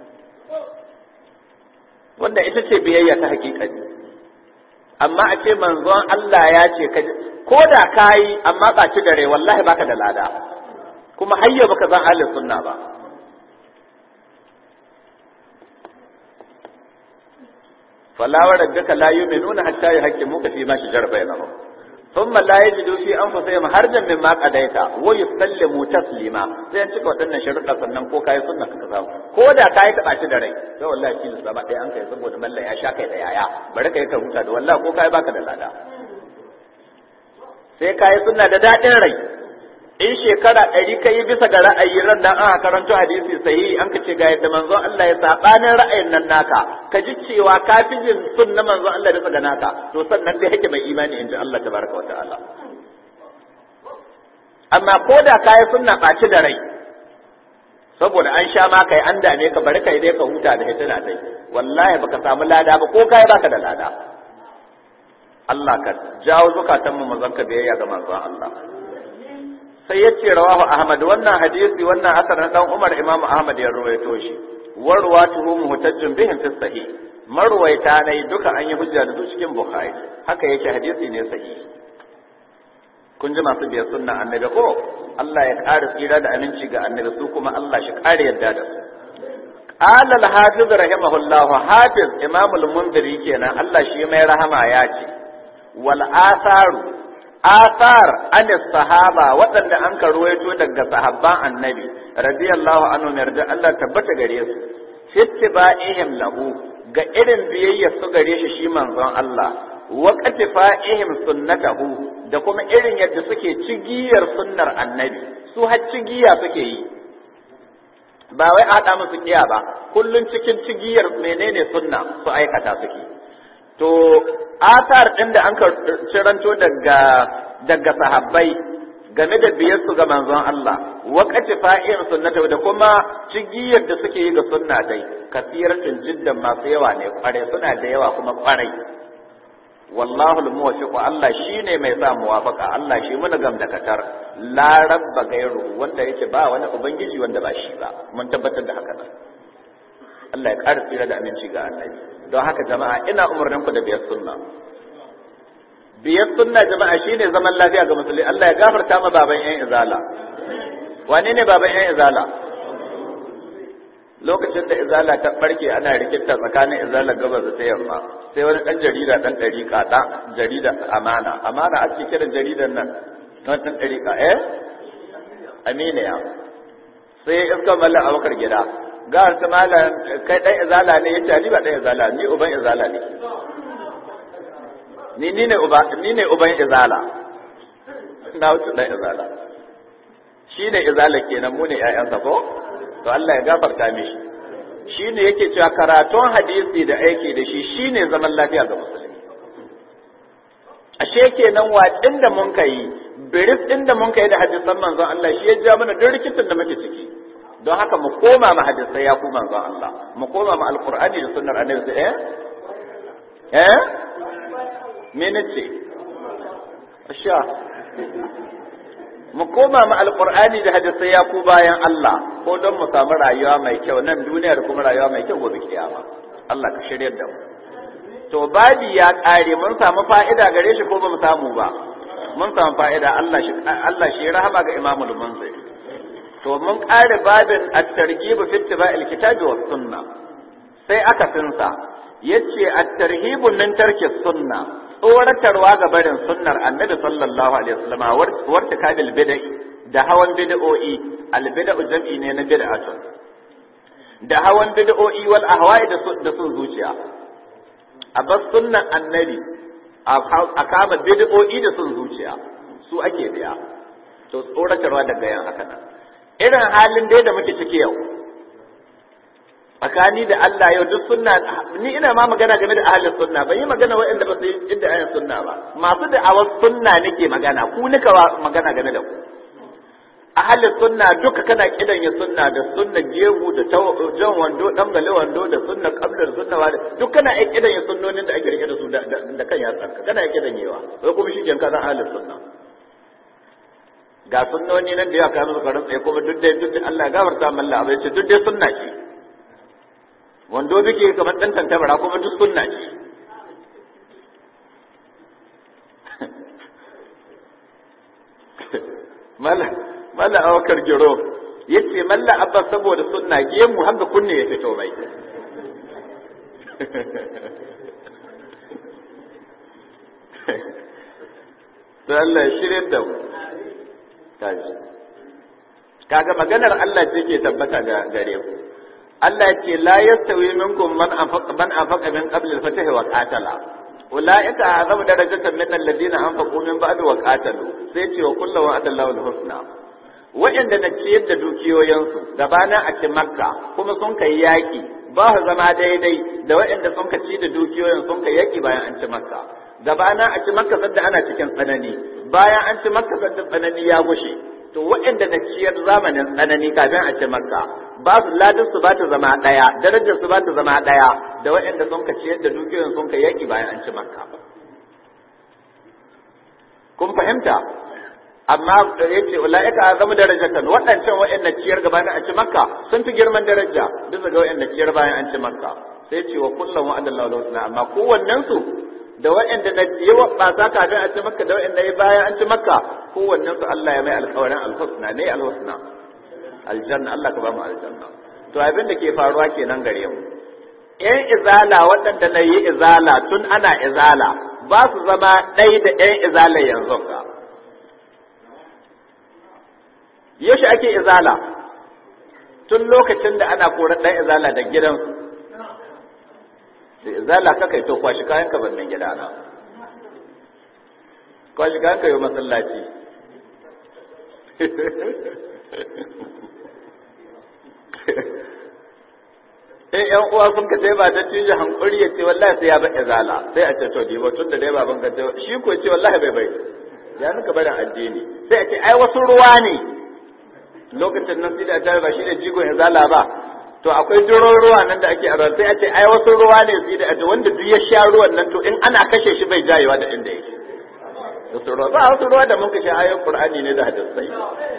wanda ita ce biyayya ta hakikani amma a ce manzon Allah ya ce ka ko da kayi amma ba ci dare wallahi baka da lada kuma hayya baka zan ahlus sunna ba fala wa rabbika la yu'minuna hatta yuhaqqimuka fi ma shajara bainahum thumma la yajidu fi anfusihim harjan mimma qadaita wa yusallimu taslima sai an cika waɗannan sharuɗa sannan ko kai sunna ka samu ko da kai ta baci da rai to wallahi shi zama ɗaya an kai saboda mallan ya sha kai da yaya bari kai ka huta da wallahi ko kai baka da lada sai kai sunna da daɗin rai in shekara ɗari ka yi bisa ga ra'ayi ran nan aka karanto hadisi sahihi an ka ce ga yadda manzon Allah ya sabanin ra'ayin nan naka ka ji cewa ka fi jin sun na manzon Allah bisa ga naka to sannan dai yake mai imani inda Allah tabaraka wa ta'ala amma ko da ka yi sunna ɓaci da rai saboda an sha ma kai an dame ka bari kai dai ka huta da hitina dai wallahi baka samu lada ba ko kai baka da lada Allah ka jawo zukatan mu mazan ka biyayya ga manzon Allah sai yace rawahu ahmad wannan hadisi wannan asar na dan umar imam ahmad ya ruwaito shi warwatuhu muhtajjun bihim fi sahih marwaita ne duka an yi hujja da su cikin bukhari haka yake hadisi ne sahih kun ji masu biyar sunna annabi ko Allah ya ƙara tsira da aminci ga annabi su kuma Allah shi ƙara yadda da su قال الحافظ رحمه الله حافظ امام المنذري kenan Allah shi mai rahama ya ce wal atharu athar an sahaba waɗanda an ka ruwaito daga sahabban annabi radiyallahu anhu yarda Allah tabbata gare su fittiba'ihim lahu ga irin biyayya su gare shi shi manzon Allah wa qatifa'ihim sunnatahu da kuma irin yadda suke cigiyar sunnar annabi su har cigiya suke yi ba wai a haɗa musu kiya ba kullun cikin cigiyar menene sunna su aikata suke to asar ɗin da an ka ciranto daga daga sahabbai game da biyar su ga manzon Allah waqati fa'in sunnata da kuma cigiyar da suke yi ga sunna dai kasiratun jiddan masu yawa ne kware suna da yawa kuma kwarai wallahu al-muwaffiq Allah shine mai sa muwafaka Allah shi muna gam da katar la rabba gairu wanda yake ba wani ubangiji wanda ba shi ba mun tabbatar da haka Allah ya ƙara tsira da aminci ga annabi don haka jama'a ina umarnin ku da biyar sunna biyar sunna jama'a shine zaman lafiya ga musulmi Allah ya gafarta ma baban yan izala wane ne baban yan izala lokacin da izala ta barke ana rikita tsakanin izala gabas da ta yamma sai wani dan jarida dan dariƙa da jarida amana amana ake kiran jaridan nan dan dan dariƙa eh aminiya sai iska mallan abakar gida ga ta mallan kai dan izala ne yace ni ba dan izala ni uban izala ne ni ni ne uba ni ne uban izala na wuce dan izala shi ne izala kenan mu ne ƴaƴansa ko to Allah ya gafarta mishi shi ne yake cewa karatun hadisi da aiki da shi shi ne zaman lafiya ga musulmi ashe kenan watsin da mun kai biris ɗin da mun kai da hadisan manzon Allah shi ya ja mana duk rikicin da muke ciki don haka mu koma ma hadisai ya ku manzon Allah mu koma ma alqur'ani da sunnar annabi eh eh me nace asha mu koma ma alqur'ani da hadisai ya ku bayan Allah ko don mu samu rayuwa mai kyau nan duniya da kuma rayuwa mai kyau gobe kiyama Allah ka shiryar da mu to babi ya kare mun samu fa'ida gare shi ko ba mu samu ba mun samu fa'ida Allah shi Allah shi rahama ga Imam al-Munziri to mun kare babin at-targhib fi ittiba'il kitabi was sunna sai aka sinsa yace at-tarhib min tarki sunna tsoratarwa ga barin sunnar annabi sallallahu alaihi wasallam warta kabil bid'i da hawan bid'o'i al-bid'u jam'i ne na bid'atun da hawan bid'o'i wal ahwa'i da sun zuciya a bas sunnan annabi a kama bid'o'i da sun zuciya su ake biya to tsoratarwa daga yan haka nan irin halin dai da muke ciki yau tsakani da Allah yau duk sunna ni ina ma magana game da ahlus sunna ban yi magana waɗanda ba su yi inda ayan sunna ba masu da awas sunna nake magana ku nika magana game da ku ahlus sunna duka kana kidan ya sunna da sunna jehu da jan wando dan gale wando da sunna qabla da sunna wada duk kana ai kidan ya sunnonin da ake rike da su da kan yatsa kana ai kidan yewa wai kuma shi ka zan ahlus sunna ga sunnoni nan da ya kawo su karin tsaye kuma duk dai duk Allah ya gafarta malla abai ce duk dai sunna ce wando bike kamar dan tantabara kuma duk sunna ce mala mala awakar giro yace malla abba saboda sunna gemu hanga kunne ya fito mai to Allah ya shirye da mu kaji kaga maganar Allah ce ke tabbata ga gare ku Allah ya ce la yastawi minkum man anfaqa man anfaqa min qabl al-fath wa qatala ulaika azamu darajatan min alladhina anfaqu min ba'd wa qatalu sai ce wa kullu wa adallahu al-husna wa'anda na ciyar da dukiyoyinsu gabana a ci makka kuma sun kai yaki ba su zama daidai da wa'anda sun ka ci da dukiyoyin sun kai yaki bayan an ci makka gabana a ci makka sadda ana cikin tsanani bayan an ci makka sadda tsanani ya gushe to waɗanda na ciyar zamanin tsanani kafin a ci makka ba su ladin su ba ta zama ɗaya darajar su ba ta zama ɗaya da waɗanda sun ka ciyar da dukiyoyin sun ka yaƙi bayan an ci makka kun fahimta amma ya ce ula'ika a zama darajatan waɗancan waɗanda ciyar gabanin an ci makka sun fi girman daraja bisa ga waɗanda ciyar bayan an ci makka sai ce wa kullum wa'adallahu lahu amma kowannen su da waɗanda na yi wa ɓasa kafin a ci makka da waɗanda ya bayan an ci makka kowannen su Allah ya mai alƙawarin alhusna ne alhusna aljanna Allah ka ba mu aljanna to abin da ke faruwa kenan gare mu ƴan izala waɗanda na yi izala tun ana izala ba su zama ɗai da ƴan izala yanzu ka yaushe ake izala tun lokacin da ana korar ɗan izala da gidansu da izala ka kai to kwashi kayan ka bannan gida na kwashi kayan ka yi masallaci in yan uwa sun ka sai ba da cije hankuri ya ce wallahi sai ya ba izala sai a ce to dibo tun da dai baban ka ce shi ko ce wallahi bai bai ya nuka barin addini sai a ce ai wasu ruwa ne lokacin nan sai da ta ba shi da jigon izala ba to akwai duron ruwa nan da ake a sai a ce ai wasu ruwa ne su da wanda duk ya sha ruwan nan to in ana kashe shi bai jayewa da inda yake wasu ruwa ba wasu ruwa da mun kashe ayoyin qur'ani ne da hadisai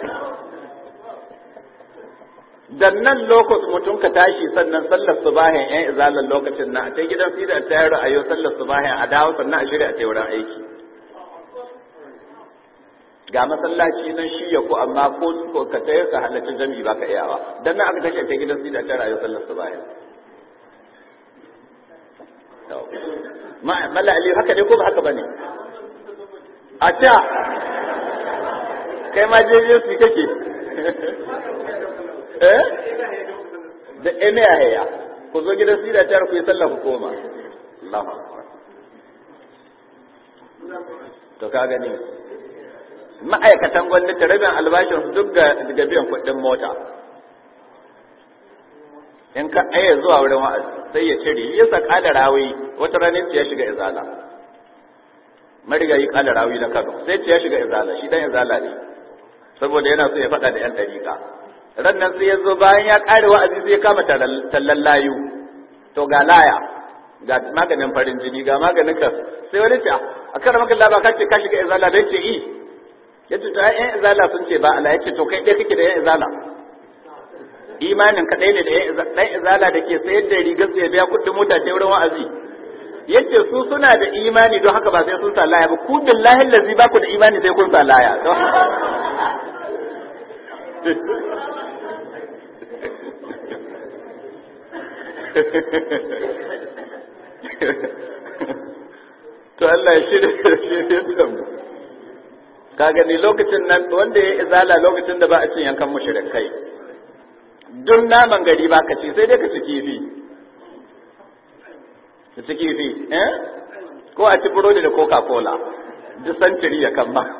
dan nan lokacin mutum ka tashi sannan sallar subahin yan izalan lokacin na a ta gidan sai da ta yaro ayo sallar subahin a dawo sannan a shirya a ta wurin aiki ga masallaci nan shi ya ku amma ko ka tayar ka halarci jami'i ba ka iyawa dan nan aka tashi ta gidan sida ta rayu sallar su baya mala ali haka ne ko ba haka bane a ta kai ma je je su kake eh da ene a haya ku zo gidan sida ta ku yi sallar ku koma Allahu akbar to ka gani ma'aikatan gwamnati rabin albashin su duk ga biyan kuɗin mota in ka aya zuwa wurin wa'azi sai ya cire ya sa kada rawi wata ranar ya shiga izala marigayi kada rawi na Kano sai ya shiga izala shi dan izala ne saboda yana so ya faɗa da yan dariƙa ran nan sai ya zo bayan ya ƙare wa'azi sai ya kama tallan layu to ga laya ga maganin farin jini ga maganin ka sai wani ce a kan maka laba ka ce ka shiga izala bai ce i ya ce to ai yan izala sun ce ba Allah ya ce to kai ɗaya kake da yan izala imanin ka ɗaya ne da ɗan izala da ke sayar da rigar su ya biya kuɗin mota ta wurin wa'azi yace su suna da imani don haka ba sai sun sa laya ba ku billahi lazi ba ku da imani sai kun sa laya to Allah ya shirya shirya da mu ka gani lokacin nan wanda ya izala lokacin da ba a cin yankan mushrikai duk naman gari ba ka ci sai dai ka ci kifi ka ci kifi eh ko a ci burodi da coca cola duk santiri ya kan ba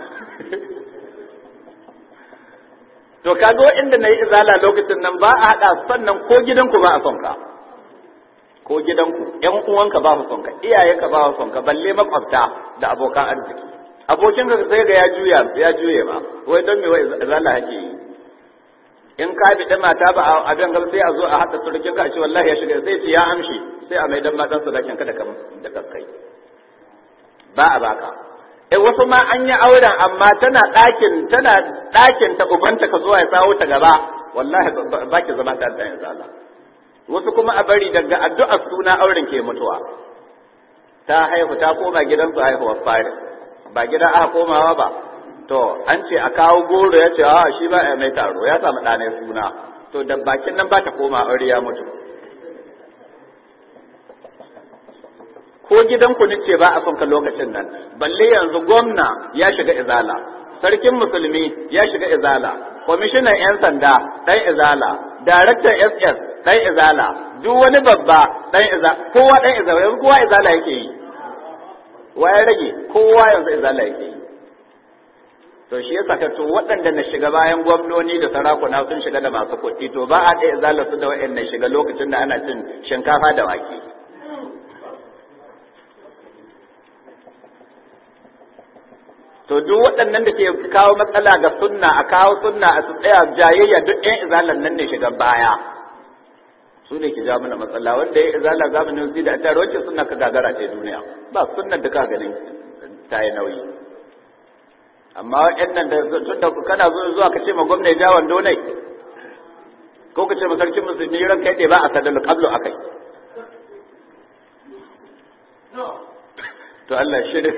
to kaga inda na yi izala lokacin nan ba a haɗa sannan ko gidanku ba a son ka ko gidanku ƴan uwanka ba su son ka iyayenka ba su son ka balle makwabta da abokan arziki abokin ka sai ga ya juya ya juye ma wai don me wai izala hake yi in ka bi da mata ba a abin gaba sai a zo a haɗa surukin ka a ce wallahi ya shiga sai ce ya amshi sai a mai dan matan sadakin ka da kaskai ba a baka eh wasu ma an yi auren amma tana ɗakin tana ɗakin ta ubanta ka zuwa ya sawo ta gaba wallahi ba ki zama ta da yanzu Allah wasu kuma a bari daga addu'ar suna auren ke mutuwa ta haihu ta koma gidansu haihuwar fari ba gida aka komawa ba to an ce a kawo goro ya ce a shi ba ya mai taro ya samu ɗanai suna to da bakin nan ba ta koma aure ya mutu ko gidanku ni ce ba a son ka lokacin nan balle yanzu gwamna ya shiga izala sarkin musulmi ya shiga izala kwamishinan 'yan sanda ɗan izala daraktan ss ɗan izala duk wani babba ɗan izala kowa ɗan izala yanzu kowa izala yake yi wa ya rage kowa yanzu izala yake yi to shi yasa ka to waɗanda na shiga bayan gwamnoni da sarakuna sun shiga da masu kuɗi to ba a ɗaya izala su da waɗanda shiga lokacin da ana cin shinkafa da wake to duk waɗannan da ke kawo matsala ga sunna a kawo sunna a su tsaya jayayya duk ɗan izalan nan ne shiga baya su ne ke jawo mana matsala wanda ya izala zamanin zai da tare wacce sunna ka gagara ce duniya ba sunnar da ka ganin ta yi nauyi amma waɗannan da tun da kana zuwa ka ce ma gwamna ya ja wando ne ko ka ce ma sarkin musulmi ran kai ba a sadal qablu akai to Allah shirin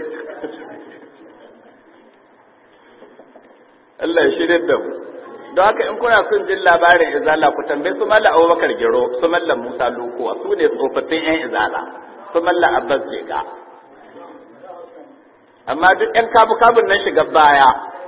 Allah ya shirya da mu don haka in kuna son jin labarin izala ku tambayi su malla abubakar giro su malla musa lukuwa su ne tsofaffin yan izala su malla abbas jega amma duk yan kabu kabun nan shiga baya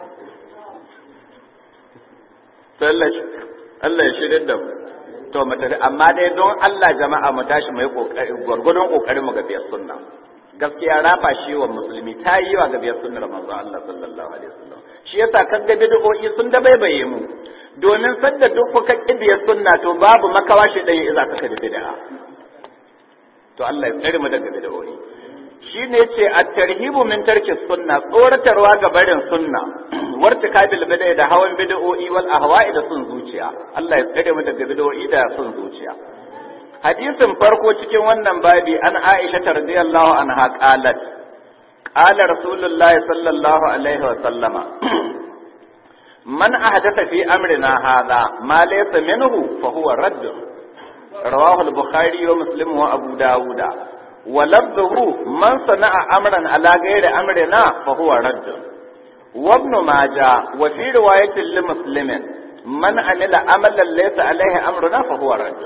Allah ya shirya da mu to mu tafi amma dai don Allah jama'a mu tashi mu yi kokari gwargwadon kokarin mu ga biyar sunna gaskiya rafa shi wa musulmi ta yi wa ga biyar sunnar manzo Allah sallallahu alaihi wasallam shi yasa kan ga bid'o'i sun da baibaye mu domin sadda duk kuka kibiyar sunna to babu makawa shi dan iza ka da bid'a to Allah ya tsare mu daga bid'o'i shine yace at-tarhibu min tarki sunna tsoratarwa ga barin sunna wartikabil bid'a da hawan bid'o'i wal ahwa'i da sun zuciya Allah ya tsare mu daga bid'o'i da sun zuciya hadisin farko cikin wannan babi an Aisha radiyallahu anha qalat qala rasulullahi sallallahu alaihi wa sallama man ahdatha fi amrina hadha ma laysa minhu fa huwa radd rawahu al-bukhari wa muslim wa abu dawud wa labduhu man sana'a amran ala ghairi amrina fa huwa radd wa ibn majah wa fi riwayatin li muslimin man amila amalan laysa alaihi amruna fa huwa radd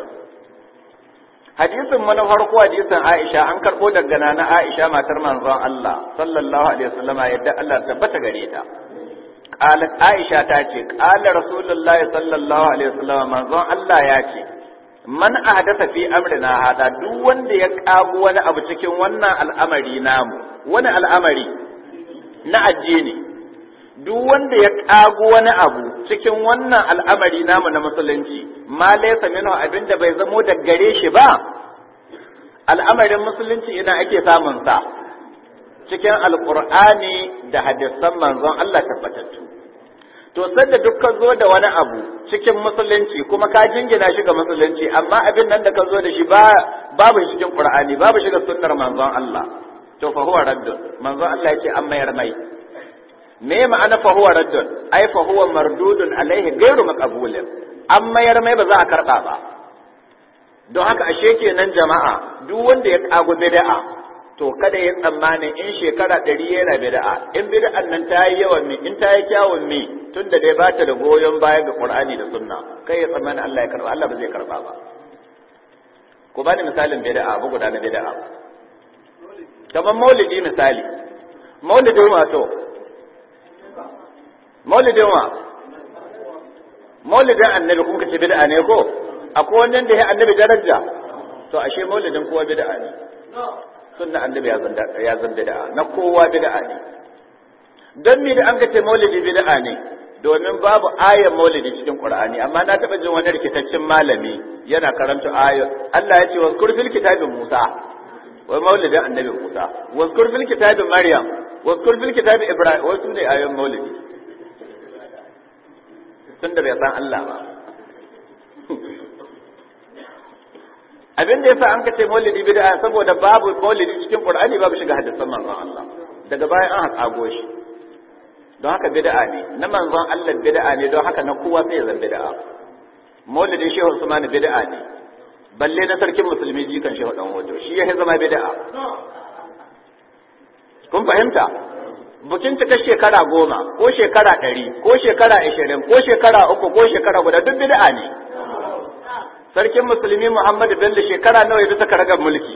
hadisin mana farko hadisin Aisha an karbo daga nana Aisha matar manzon Allah sallallahu alaihi wasallama yadda Allah tabbata gare ta qalat Aisha ta ce qala rasulullahi sallallahu alaihi wasallama manzon Allah ya ce man ahdatha fi amrina hada duk wanda ya kago wani abu cikin wannan al'amari namu wani al'amari na addini duk wanda ya kago wani abu cikin wannan al'amari namu na musulunci ma laysa minhu abinda bai zamo da gare shi ba al'amarin musulunci ina ake samun sa cikin alqur'ani da hadisan manzon Allah tabbatattu to sanda duk ka zo da wani abu cikin musulunci kuma ka jingina shi ga musulunci amma abin nan da ka zo da shi ba babu cikin qur'ani babu shi ga sunnar manzon Allah to fa huwa raddun manzon Allah yake an mayar mai me ma'ana fa huwa raddun ai fa huwa mardudun alaihi ghairu maqbulin an mayar mai ba za a karɓa ba don haka ashe kenan jama'a duk wanda ya kago bid'a to kada ya tsammani in shekara ɗari yana bid'a in bid'an nan ta yi yawan mi in ta yi kyawun mi tun da dai bata da goyon baya ga qur'ani da sunna kai ya tsammani Allah ya karba Allah ba zai karba ba ku bani misalin bid'a abu guda na bid'a kamar maulidi misali maulidin wato maulidin wa maulidin annabi kun kace bid'a ne ko akwai wannan da ya annabi daraja to ashe maulidin kowa bid'a ne sunna annabi ya zanda ya zanda bid'a na kowa bid'a ne dan me da an ga ce maulidi bid'a ne domin babu ayar maulidi cikin qur'ani amma na taba jin wani rikitaccen malami yana karanta ayar Allah ya ce wa kurfil kitabin Musa wai maulidin annabi Musa wa kurfil kitabin Maryam wa kurfil kitabin Ibrahim wasu ne ayoyin maulidi tunda bai san Allah ba abin da yasa an kace maulidi bid'a saboda babu maulidi cikin qur'ani babu shiga hadisan manzon Allah daga bayan an haƙago shi don haka bid'a ne na manzon Allah bid'a ne don haka na kowa sai ya zan bid'a maulidin shehu Usman bid'a ne balle na sarkin musulmi jikan shehu dan wajo shi ya zama bid'a kun fahimta bukin cika shekara goma ko shekara ɗari ko shekara ashirin ko shekara uku ko shekara guda duk bid'a ne sarkin musulmi Muhammadu Bello shekara nawa ya bisa karagar mulki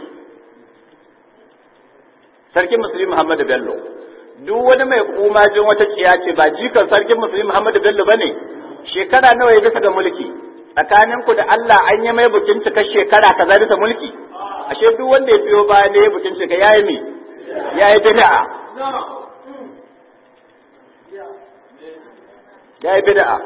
sarkin musulmi Muhammadu Bello duk wani mai kumajin wata tsiya ce ba jikan sarkin musulmi Muhammadu Bello bane shekara nawa ya bisa ga mulki tsakanin ku da Allah an yi mai bukin cika shekara kaza bisa mulki ashe duk wanda ya biyo baya ne bukin cika yayi mi yayi bid'a yayi bid'a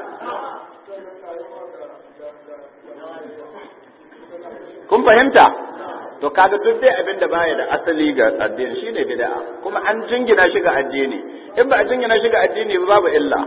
kun fahimta to kaga duk dai abin da baya da asali ga addini shine bid'a kuma an jingina shi ga addini in ba a jingina shi ga addini ba babu illa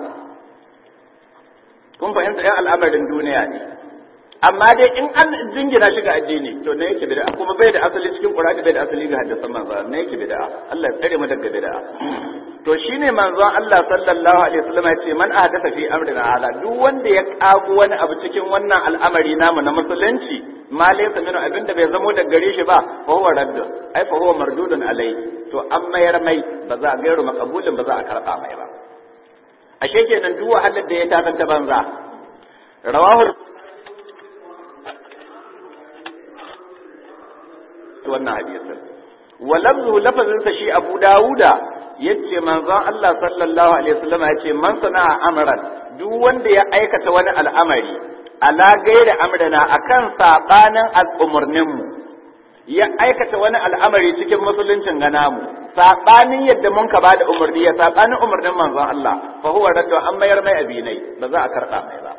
kun fahimta yan al'amarin duniya ne amma dai in an jingina shi ga addini to ne yake bid'a kuma bai da asali cikin Qur'ani bai da asali ga hadisan manzo ne yake bid'a Allah ya tsare mu daga bid'a to shine manzon Allah sallallahu alaihi wasallam ya ce man ahdatha fi amrina ala duk wanda ya kago wani abu cikin wannan al'amari namu na musulunci ma laysa min abinda bai zamo da gare shi ba fa huwa raddun ai fa huwa mardudun alai to an mayar mai ba za a gairu makabulin ba za a karba mai ba ashe kenan duk wahalar da ya tafanta banza rawahu wannan hadisin wa lafzu lafazin sa shi Abu Dawuda yace manzon Allah sallallahu alaihi wasallam yace man sana'a amran duk wanda ya aikata wani al'amari ala gaira amrana akan sabanin al'umurnin mu ya aikata wani al'amari cikin musuluncin gana mu sabanin yadda mun ka bada umurni ya sabanin umurnin manzon Allah fa huwa raddu an mayar mai abinai ba za a karba mai ba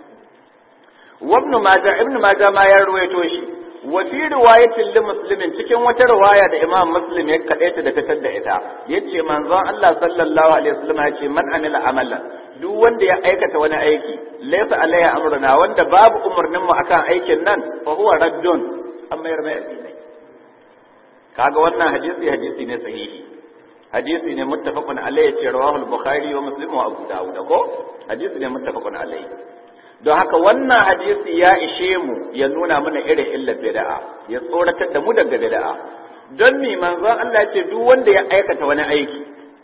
wa ibn majah ibn majah ma ya ruwaito shi wa fi riwayatin li muslimin cikin wata riwaya da imam muslim ya kadaita da fitar da ita yace manzon Allah sallallahu alaihi wasallam yace man amila amalan duk wanda ya aikata wani aiki laysa alaiha amruna wanda babu umurnin mu akan aikin nan fa huwa raddun amma yar mai addinai kaga wannan hadisi hadisi ne sahihi hadisi ne muttafaqun alaihi ce rawahu al-bukhari wa muslim wa abu dawud ko hadisi ne muttafaqun alaihi don haka wannan hadisi ya ishe mu ya nuna mana irin illar bid'a ya tsoratar da mu daga bid'a don mi manzon Allah ce duk wanda ya aikata wani aiki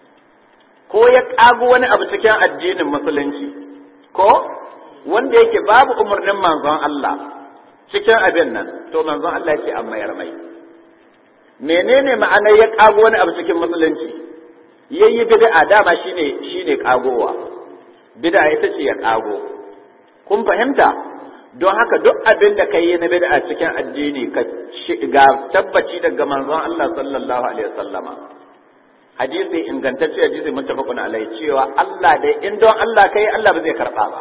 ko ya kago wani abu cikin addinin musulunci ko wanda yake babu umarnin manzon Allah cikin abin nan to manzon Allah yake amma yar mai menene ma'anar ya kago wani abu cikin musulunci yayi bid'a dama shine shine kagowa bid'a ita ce ya kago kun fahimta don haka duk abin da ka yi na bid'a cikin addini ka ga tabbaci daga manzon Allah sallallahu alaihi wasallama hadisi ingantacce hadisi muttafaqun alai cewa Allah dai in don Allah kai Allah ba zai karba ba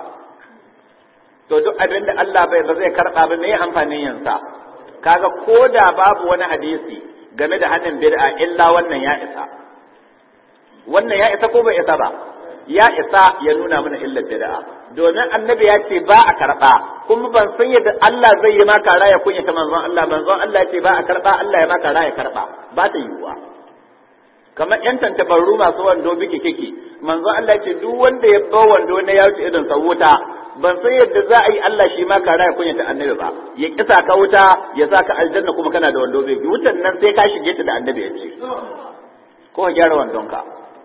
to duk abin da Allah bai ba zai karba ba me amfanin yin sa kaga koda babu wani hadisi game da hannun bid'a illa wannan ya isa wannan ya isa ko bai isa ba ya isa ya nuna mana illar bid'a domin annabi ya ce ba a karba kuma ban san yadda Allah zai yi maka raya kunya ta manzon Allah manzon Allah ya ce ba a karba Allah ya maka raya karba ba ta yiwuwa kamar yan tantabarru masu wando biki kiki manzon Allah ya ce duk wanda ya ba wando na ya wuce irin wuta ban san yadda za a yi Allah shi ma kara ya kunyata annabi ba ya kisa ka wuta ya sa ka aljanna kuma kana da wando bai wutan nan sai ka shige ta da annabi ya ce ko ka gyara wandonka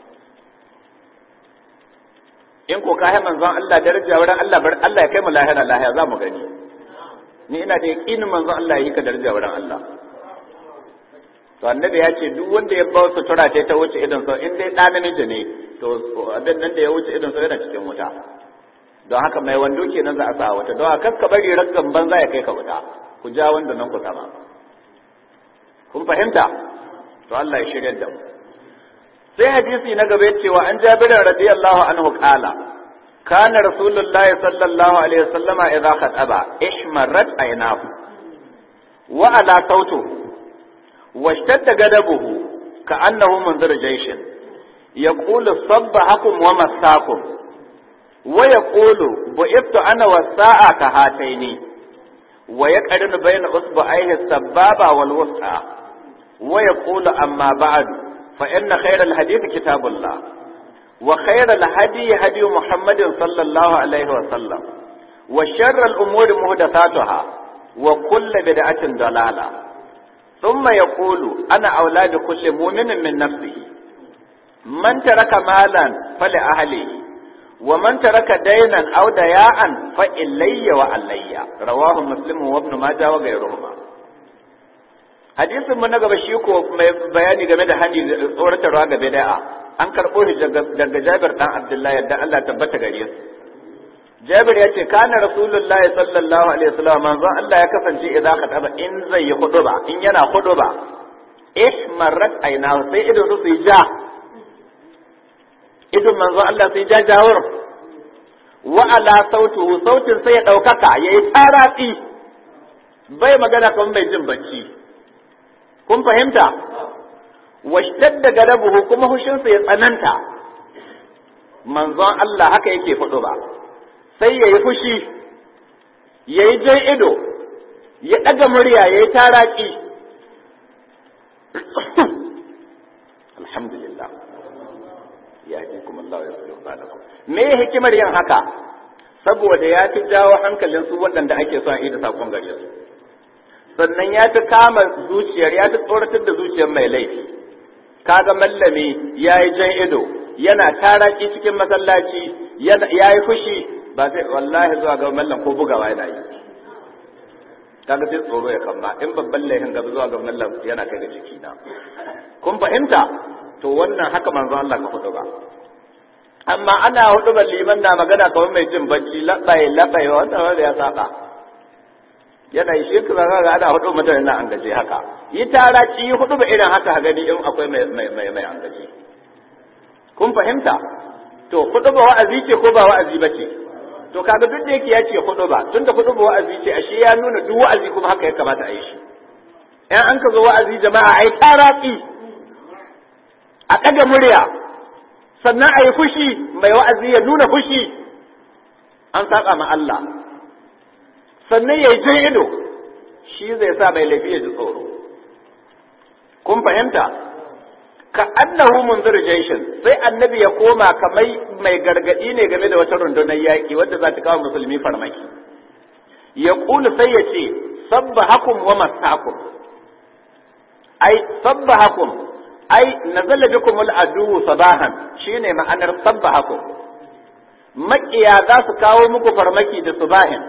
in ko ka hai manzon Allah daraja wurin Allah bar Allah ya kai mu lahira lahiya za mu gani ni ina da yaqinin manzon Allah ya yi ka daraja wurin Allah to annabi ya ce duk wanda ya bawa sutura ta ta wuce idan sau in dai ɗa namiji ne to abin nan da ya wuce idan sau yana cikin wuta don haka mai wando kenan za a sa wata don haka ka bari raggan banza ya kai ka wuta ku ja wanda nan ku sama kun fahimta to Allah ya shirya da mu sai hadisi na gaba ya cewa an jabir radiyallahu anhu qala kana rasulullahi sallallahu alaihi wasallama idza khataba ihmarat aynahu wa ala sautuhu واشتد غضبه كأنه منذر جيش يقول صبحكم ومساكم ويقول بعثت أنا والساعة كهاتين ويقرن بين أصبعيه السبابة والوسطى ويقول أما بعد فإن خير الحديث كتاب الله وخير الهدي هدي محمد صلى الله عليه وسلم وشر الأمور محدثاتها وكل بدعة ضلالة ثم يقول أنا أولى بكل مؤمن من نفسه من ترك مالا فلأهله ومن ترك دينا أو دياء فإلي وعلي رواه مسلم وابن ماجه وغيرهما hadisin mu na gaba shi ko mai bayani game da hani tsoratarwa ga bid'a an karɓo shi daga Jabir dan Abdullahi yadda Allah tabbata gare su Jabir ya ce kana Rasulullahi sallallahu alaihi wasallam manzo Allah ya kasance idan taba in zai yi huduba in yana huduba ihmarat aina sai idan su yi ja idan manzo Allah sai ja jawur wa ala sautu sautin sai ya daukaka yayi taratsi bai magana kan bai jin bacci kun fahimta washtadda gadabuhu kuma hushinsa ya tsananta manzon Allah haka yake huduba sai ya yi fushi ya yi jan ido ya ɗaga murya ya yi taraki alhamdulillah ya ji kuma Allah ya fi ba me hikimar yin haka saboda ya fi jawo hankalin su waɗanda ake son ida sakon gare su sannan ya fi kama zuciyar ya fi tsoratar da zuciyar mai laifi kaga mallami ya yi jan ido yana taraki cikin masallaci ya yi fushi ba zai wallahi zuwa ga mallan ko bugawa yana yi kaga sai tsoro ya kama in babban laifin gaba zuwa ga mallan yana kai ga jiki na kun fahimta to wannan haka manzo Allah ka hudu ba amma ana hudu ban liman na magana kamar mai jin bacci labai labai wannan wanda ya saba yana yi shi ka ga ana hudu mutane na an gaje haka yi tara ci yi hudu ba irin haka gani in akwai mai mai mai an gaje kun fahimta to hudu ba wa'azi ce ko ba wa'azi ba ce to kaga duk da yake ya ce hudu ba tunda hudu ba wa'azi ce ashe ya nuna duk wa'azi kuma haka ya kamata a yi shi in an ka zo wa'azi jama'a ai taratsi a ɗaga murya sannan a yi fushi mai wa'azi ya nuna fushi an saba ma Allah sannan ya yi jan ido shi zai sa mai laifi ya ji tsoro kun fahimta ka annahu munzir jaishin sai annabi ya koma kamar mai gargadi ne game da wata rundunar yaƙi wadda za ta kawo musulmi farmaki ya ƙulu sai ya ce sabbahakum wa masakum ai sabbahakum ai nazala bikum al-adu sabahan shine ma'anar sabbahakum makiya za su kawo muku farmaki da subahin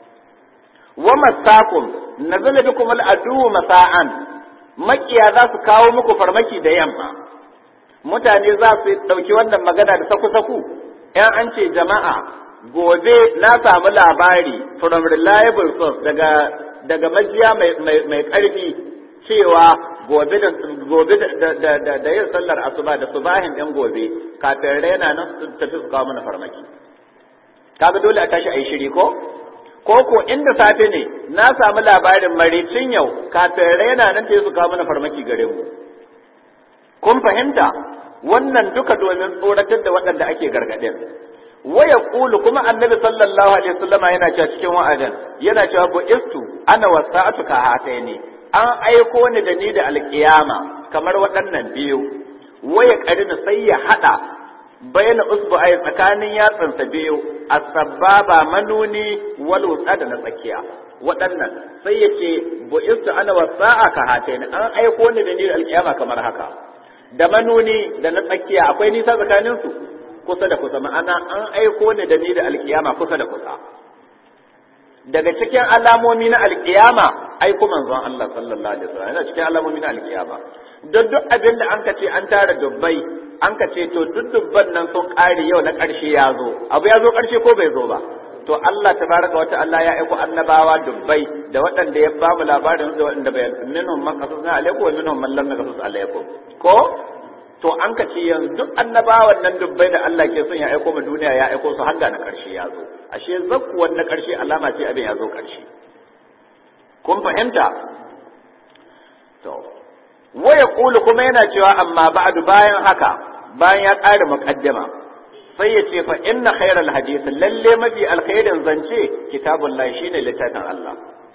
wa masakum nazala bikum al-adu masa'an makiya za su kawo muku farmaki da yamma mutane za su ɗauki wannan magana da saku-saku ‘yan an ce jama'a gobe na samu labari from reliable source daga daga majiya mai ƙarfi cewa gobe da gobe da yin sallar asuba da subahin ɗin gobe kafin raina nan su tafi su kawo mana farmaki kaga dole a tashi a yi shiri ko ko ko inda safe ne na samu labarin maricin yau kafin raina nan ta su kawo mana farmaki gare mu kun fahimta wannan duka domin tsoratar da waɗanda ake gargaɗin waya kulu kuma annabi sallallahu alaihi wasallama yana cewa cikin wa'adin yana cewa bu istu ana wasa'atu ka hataini an aiko ni da ni da alkiyama kamar waɗannan biyu waya karina sai ya hada bayyana usbu'ai tsakanin yatsansa biyu as-sababa manuni wal wusta da na tsakiya waɗannan sai ya ce bu'istu ana wasa'a ka hataini an aiko ni da ni alƙiyama kamar haka da manuni da na tsakiya akwai nisa tsakanin su kusa da kusa ma'ana an aiko ni da ni da alƙiyama kusa da kusa daga cikin alamomi na alƙiyama aiko manzon Allah sallallahu alaihi wasallam yana cikin alamomi na alƙiyama don duk abin da an ka ce an tara dubbai an ka ce to duk dubban nan sun ƙare yau na ƙarshe ya zo abu ya zo ƙarshe ko bai zo ba to Allah tabaraka wa ta'ala ya aiko annabawa dubbai da waɗanda ya ba mu labarin da waɗanda bai minhum man qasasna alaikum wa minhum man lam naqasus alaikum ko to an ka ce yanzu duk annabawan nan dubbai da Allah ke son ya aiko mu duniya ya aiko su har na ƙarshe ya zo ashe zakkuwan na ƙarshe alama ce abin ya zo ƙarshe kun fahimta to waya kulu kuma yana cewa amma ba'du bayan haka bayan ya ƙara muqaddama sai ya ce fa inna khairal hadith lalle mafi alkhairin zance kitabullahi shine littafin Allah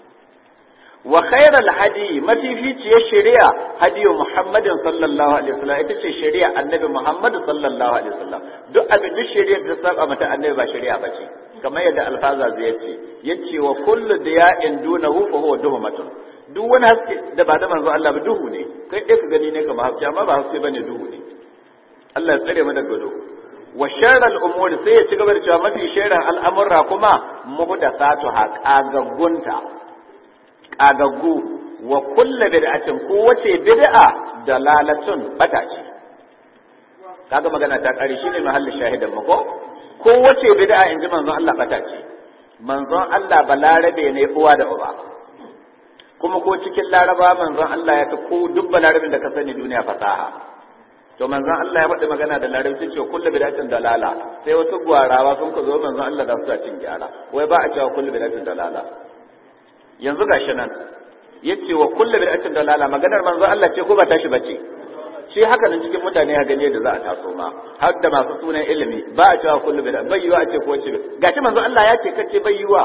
wa khairal hadi mafi ficiyar shari'a hadiyu muhammadin sallallahu alaihi wasallam ita ce shari'a annabi muhammad sallallahu alaihi wasallam duk abin duk shari'a da saba mata annabi ba shari'a bace kamar yadda alfaza zai yace yace wa kullu diya'in dunahu fa huwa duhmatun duk wani haske da ba da manzo Allah ba duhu ne kai dai ka gani ne kamar haske amma ba haske bane duhu ne Allah ya tsare mu daga duhu wa sharral umur sai ya ci gaba da cewa mafi sharran al'amurra kuma muhdathatu ha kagaggunta kagaggu wa kullu bid'atin ko wace bid'a dalalatun bata ce kaga magana ta kare shine mahallin shahidan mu ko ko wace bid'a in ji manzon Allah bata ce manzon Allah balarabe ne uwa da uba kuma ko cikin laraba manzon Allah ya ta ko duk balarabin da ka sani duniya fasaha to manzon Allah ya faɗi magana da larabci cewa kullu bid'atin dalala sai wasu gwarawa sun ka zo manzon Allah da su cin gyara wai ba a cewa kullu bid'atin dalala yanzu gashi nan yace wa kullu bid'atin dalala maganar manzon Allah ce ko ba tashi bace shi haka nan cikin mutane ya gani da za a taso ma har da masu sunan ilimi ba a cewa kullu bid'a bai yiwa a ce ko wace gashi manzon Allah ya ce kace bai yiwa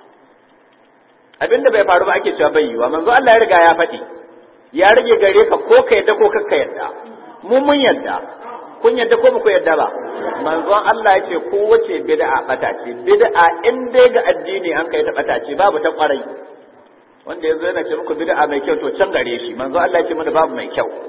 abinda bai faru ba ake cewa bai yiwa manzo Allah ya riga ya faɗi ya rage gare ka ko ka yadda ko kakka yadda mu mun yadda kun yadda ko ba ku yadda ba manzon Allah ya ce ko wace bid'a bata ce bid'a in dai ga addini an kai ta bata ce babu ta kwarai wanda yanzu yana ce muku bid'a mai kyau to can gare shi manzo Allah ya ce mana babu mai kyau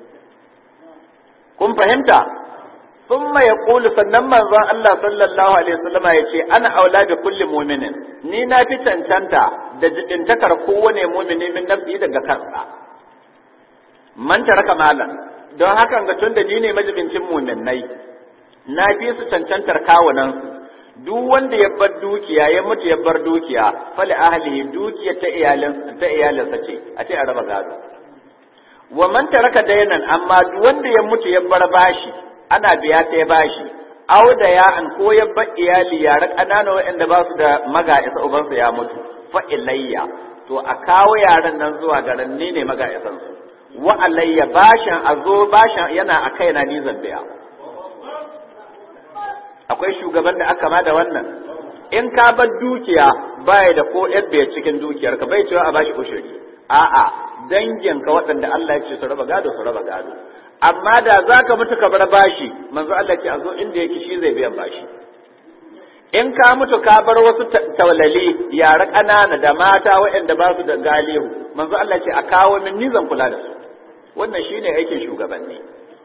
kun fahimta ثم يقول sannan manzon Allah sallallahu alaihi wasallam ya ce ana aula bi kulli mu'minin ni na fi cancanta da jidintakar kowane mu'mini min nafsi daga kansa man taraka malan don haka ga tunda ni ne majibincin mu'minnai na fi su cancantar kawunan su duk wanda ya bar dukiya ya mutu ya bar dukiya fali ahlihi dukiya ta iyalin ta iyalinsa ce a ce a raba gado wa man taraka dayanan amma duk wanda ya mutu ya bar bashi ana biya ta ya bashi au da ya an ko ya bar iyali yara ƙanana waɗanda ba su da maga isa ubansu ya mutu fa ilayya to a kawo yaran nan zuwa garin ni ne maga isan su wa alayya bashin a zo bashin yana a kaina ni zan biya akwai shugaban da aka ma da wannan in ka bar dukiya baya da ko yadda cikin dukiyar ka bai cewa a bashi ushuri a'a danginka waɗanda Allah ya ce su raba gado su raba gado amma da za ka mutu ka bar bashi manzo Allah ce a zo inda yake shi zai biyan bashi in ka mutu ka bar wasu tawlali yara ƙanana da mata waɗanda ba su da galihu manzo Allah ce a kawo min ni zan kula da su wannan shine aikin shugabanni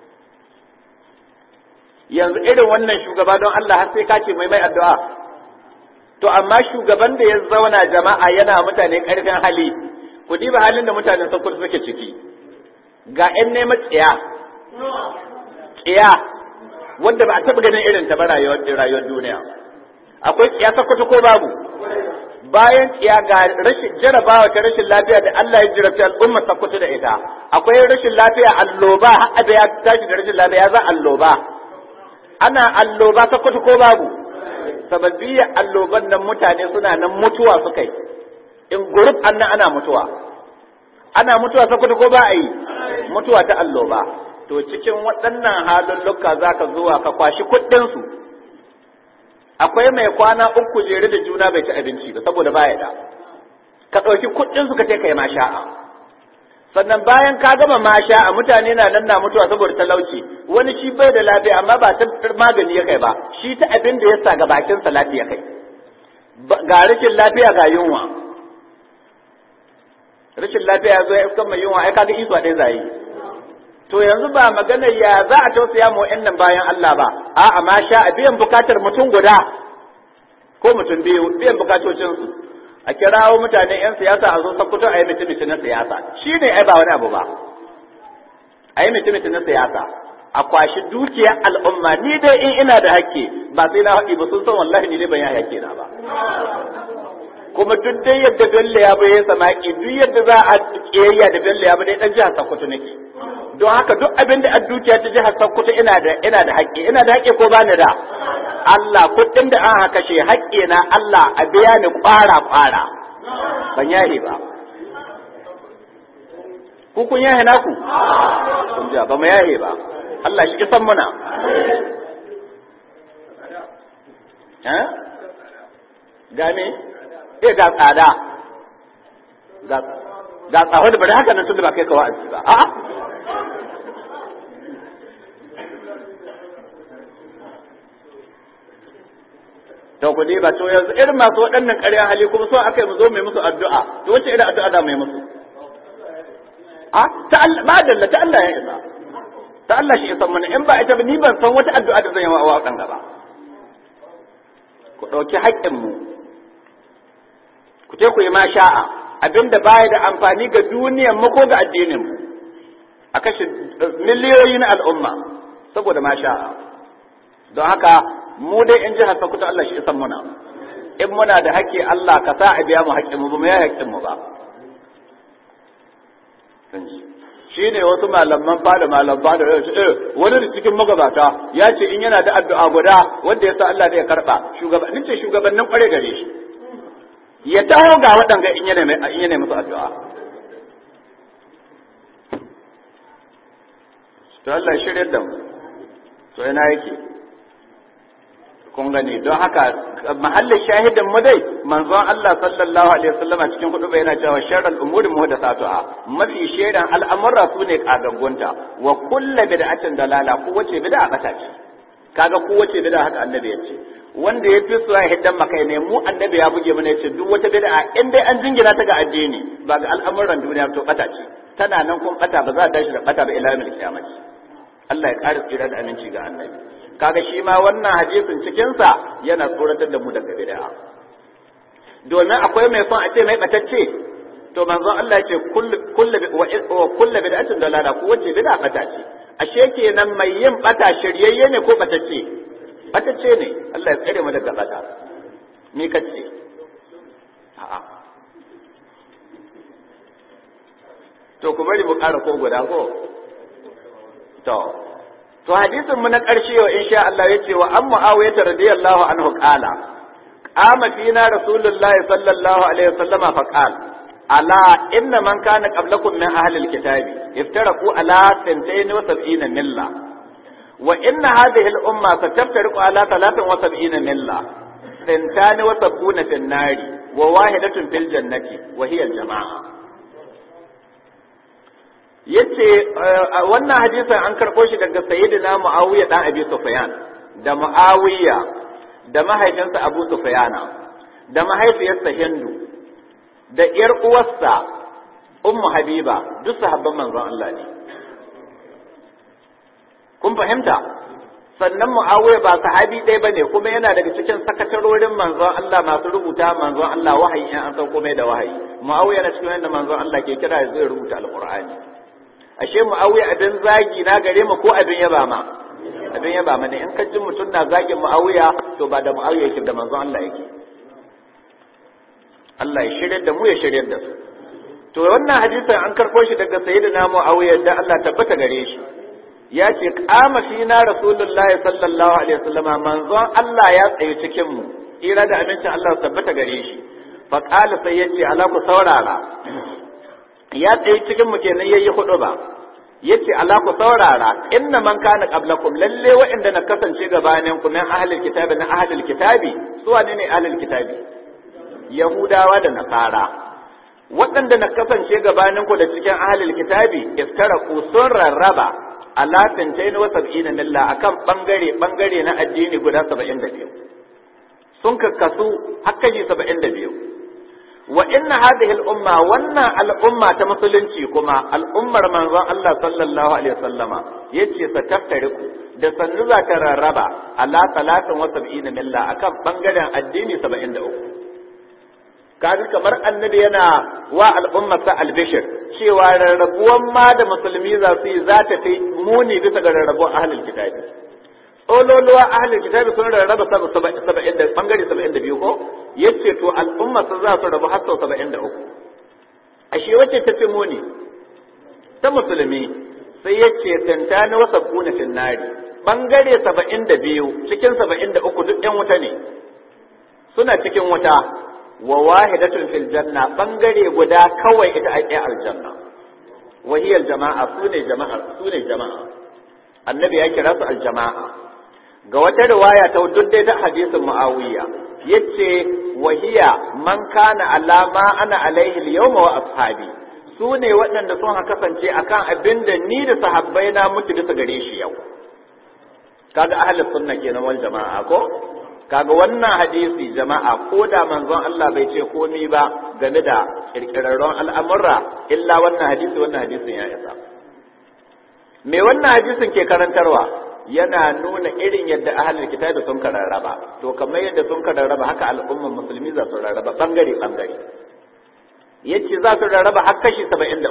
yanzu irin wannan shugaba don Allah har sai ka ce mai mai addu'a to amma shugaban da ya zauna jama'a yana mutane ƙarfin hali ku diba halin da mutanen Sokoto suke ciki ga 'yan neman tsiya tsiya wanda ba a taɓa ganin irin ta ba rayuwar duniya akwai tsiya sakwato ko babu bayan tsiya ga rashin jarabawa ta rashin lafiya da Allah ya jarabta al'ummar sakwato da ita akwai rashin lafiya alloba har da ya tashi da rashin lafiya za alloba ana alloba sakwato ko babu sababbiya alloban nan mutane suna nan mutuwa suka yi in gurub annan ana mutuwa ana mutuwa sakwato ko ba a yi mutuwa ta alloba to cikin waɗannan halulluka za ka zuwa ka kwashi kuɗinsu akwai mai kwana uku jere da juna bai ci abinci ba saboda baya da ka ɗauki kuɗinsu ka ce kai ma sha'a sannan bayan ka gama masha a mutane na nan na mutuwa saboda talauci wani shi bai da lafiya amma ba ta magani ya kai ba shi ta abin da ya sa ga bakin sa lafiya kai ga rashin lafiya ga yunwa rashin lafiya ya zo ya iskan mai yunwa ai kaga isuwa ɗaya zai to yanzu ba maganar ya za a tausaya mu wa'annan bayan Allah ba a'a ma sha a biyan bukatar mutum guda ko mutum biyu biyan bukatocin su a kirawo mutane yan siyasa a zo sakkuto a yi mutum na siyasa shi ne ai ba wani abu ba a yi mutum na siyasa a kwashi dukiyar al'umma ni dai in ina da hakki ba sai na haƙi ba sun san wallahi ni dai ban yi hakki na ba kuma duk dai yadda Bello ya bai samaki duk yadda za a kiyayya da Bello ya bai dan jihar Sokoto nake don haka duk abin da a dukiya ta jihar Sokoto ina da ina da haƙƙi ina da haƙƙi ko ba ni da Allah kuɗin da an haka shi haƙƙi na Allah a biya ni ƙwara ƙwara ban yahe ba ku kun yahe naku kun ja ba mu yahe ba Allah shi kisan muna eh game eh ga tsada ga ga tsaho da bari haka nan tunda ba kai ka wa'azi ba a'a to ku ba to yanzu irin masu waɗannan ƙarya hali kuma so aka yi mu zo mai musu addu'a to wace irin addu'a da mai musu a ta Allah ma dalla ta Allah ya isa ta Allah shi isa mana in ba ita ba ni ban san wata addu'a da zan yi wa waɗanda ba ku ɗauki haƙƙin mu ku je ku yi ma sha'a abinda baya da amfani ga duniyar mu ko ga addinin mu a kashe miliyoyi na al'umma saboda ma sha'a don haka mu dai in jihar Sokoto Allah shi isan muna in muna da haƙƙi Allah ka sa a biya mu haƙƙin mu ba mu ya haƙƙin mu ba shi ne wasu malaman fada malam fada ya ce eh wani da cikin magabata ya ce in yana da addu'a guda wanda ya sa Allah zai karba shugabannin ce shugabannin kware gare shi ya taho ga waɗanga in yana in yana musu addu'a to Allah ya shirye da mu to ina yake kun gani don haka mahallin shahidin mu dai manzon Allah sallallahu alaihi wasallama cikin hudu yana cewa sharral umuri muhdathatuha mafi shaidan al'amura su ne kagaggunta wa kullu bid'atin dalala ko wace bid'a bata ce kaga ko wace bid'a haka annabi yace wanda ya fi su ya hiddan makai ne mu annabi ya buge mana yace duk wata bid'a in dai an jingina ta ga addini ba ga al'amuran duniya to bata ce tana nan kun bata ba za ta tashi da bata ba ila yawmil qiyamah Allah ya ƙara tsira da aminci ga annabi kaga shi ma wannan hadisin cikinsa yana tsoratar da mu daga bid'a domin akwai mai son a ce mai batacce to manzon Allah ya ce kullu kullu bid'atin dalala ko wace bid'a bata ce ashe kenan mai yin bata shiryayye ne ko batacce batacce ne Allah ya tsare mu daga bata me kace a'a to ku bari mu ƙara ko guda ko to to hadisin mu na ƙarshe wa insha Allah yace wa an Muawiya radiyallahu anhu qala qama fina rasulullah sallallahu alaihi wasallam fa qala ala inna man kana qablakum min ahli alkitabi iftaraqu ala 72 milla wa inna hadhihi al-umma sataftariqu ala 73 milla ثنتان وسبعون في النار وواحدة في الجنة وهي الجماعة yace wannan hadisin an karɓo shi daga sayyidina Muawiya dan Abi Sufyan da Muawiya da mahaifinsa Abu Sufyana da mahaifiyarsa Hindu da ƴar uwarsa Ummu Habiba duk sahabban manzon Allah ne kun fahimta sannan Muawiya ba sahabi ɗaya bane kuma yana daga cikin sakatarorin manzon Allah masu rubuta manzon Allah wahayi in an sauko mai da wahayi Muawiya na cikin wanda manzon Allah ke kira zai rubuta alqur'ani ashe mu'awiya abin zagi na gare mu ko abin yaba ma abin yaba ma ne in ka ji mutum na zagin mu'awiya to ba da mu'awiya yake da manzon Allah yake Allah ya shirya da mu ya shirya da su to wannan hadisin an karɓo shi daga sayyidina mu'awiya da Allah tabbata gare shi ya ce qama fina rasulullahi sallallahu alaihi wasallama manzon Allah ya tsaye cikin mu ira da amincin Allah tabbata gare shi fa qala sai yace ala ku saurara ya tsaye cikin mu kenan yayi hudu ba yace ala ku saurara inna man kana qablakum lalle wa'inda na kasance gabanin ku min ahlul kitabi na ahlul kitabi su wane ne ahlul kitabi yahudawa da nasara waɗanda na kasance gabaninku da cikin ahalil kitabi iftaraku sun rarraba ala tantain wa sab'ina milla akan bangare bangare na addini guda 72 sun kakkasu hakkaji 72 wa inna hadhihi al-umma wannan al'umma ta musulunci kuma al'ummar manzon Allah sallallahu alaihi wasallama yace sa taftariku da sannu za ta rarraba ala talatin wa sab'ina milla akan bangaren addini 73 kaga kamar annabi yana wa al'ummarsa albishir cewa rarrabuwan ma da musulmi za su yi za ta fi muni bisa ga rarrabuwan ahlul kitabi tsololuwa ahlul kitabi sun rarraba saba'in da bangare saba'in da biyu ko yace to al'ummarsa za su rabu har sau saba'in da uku ashe wacce ta fi muni ta musulmi sai yace tantani wasa kuna finnari bangare saba'in da biyu cikin saba'in da uku duk yan wuta ne suna cikin wuta wa wahidatun fil janna bangare guda kawai ita ake aljanna wa hiya aljama'a sune jama'a sune jama'a annabi ya kira su aljama'a ga wata riwaya ta dai da hadisin muawiya yace wa hiya man kana alama ana alaihi al-yawma wa ashabi sune waɗanda sun kasance akan abinda ni da sahabbai na mutu bisa gare shi yau kaga ahlus sunna kenan wal jama'a ko kaga wannan hadisi jama'a ko da manzon Allah bai ce komai ba game da kirkirarron al'amurra illa wannan hadisi wannan hadisin ya isa me wannan hadisin ke karantarwa yana nuna irin yadda ahlul kitabi sun kararraba to kamar yadda sun kararraba haka al'umman musulmi za su rarraba bangare bangare yace za su rarraba har kashi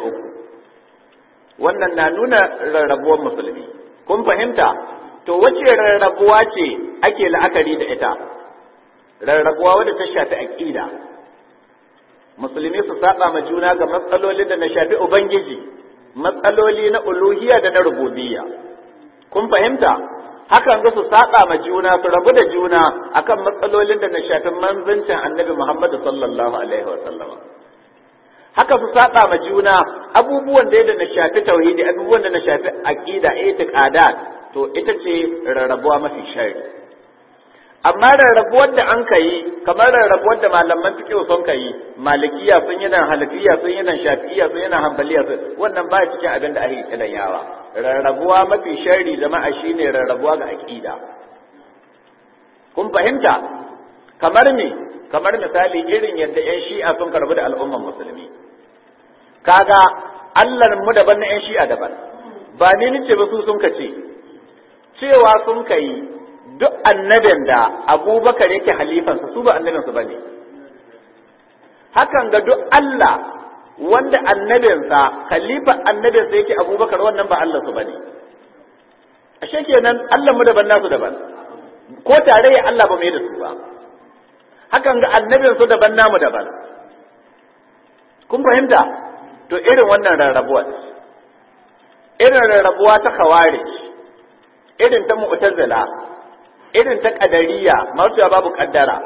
73 wannan na nuna rarrabuwar musulmi kun fahimta to wace rarrabuwa ce ake la'akari da ita rarrabuwa wadda ta shafi aqida musulmi su saba ma juna ga matsaloli da na shafi ubangiji matsaloli na uluhiyya da na rububiyya kun fahimta hakan ga su saba ma juna su rabu da juna akan matsalolin da na shafi manzancin annabi Muhammad sallallahu alaihi wa sallama haka su saba ma juna abubuwan da na shafi tauhidi abubuwan da na shafi aqida itiqadat to ita ce rarrabuwa mafi shari amma rarrabuwar da an kai kamar rarrabuwar da malaman fiqh sun kai malikiya sun yi nan halafiya sun yi nan shafi'iya sun yi nan hanbaliya sun wannan ba cikin abin da ake kiran yawa rarrabuwa mafi shari jama'a shine rarrabuwa ga aqida kun fahimta kamar me kamar misali irin yadda yan shi'a sun karbu da al'umman musulmi kaga Allah mu daban na yan shi'a daban ba ni nace ba su sun kace cewa sun kai duk annabin da abubakar yake halifansa su ba annabinsu ba ne hakan ga duk Allah wanda annabinsa khalifa annabinsa yake abubakar wannan ba Allah su ba ne ashe kenan Allah mu daban nasu daban ko tarayya Allah ba mai da su ba hakan ga annabinsu daban namu daban kun fahimta to irin wannan rarrabuwa irin rarrabuwa ta khawarij irin ta mu'tazila irin ta kadariya masu babu kaddara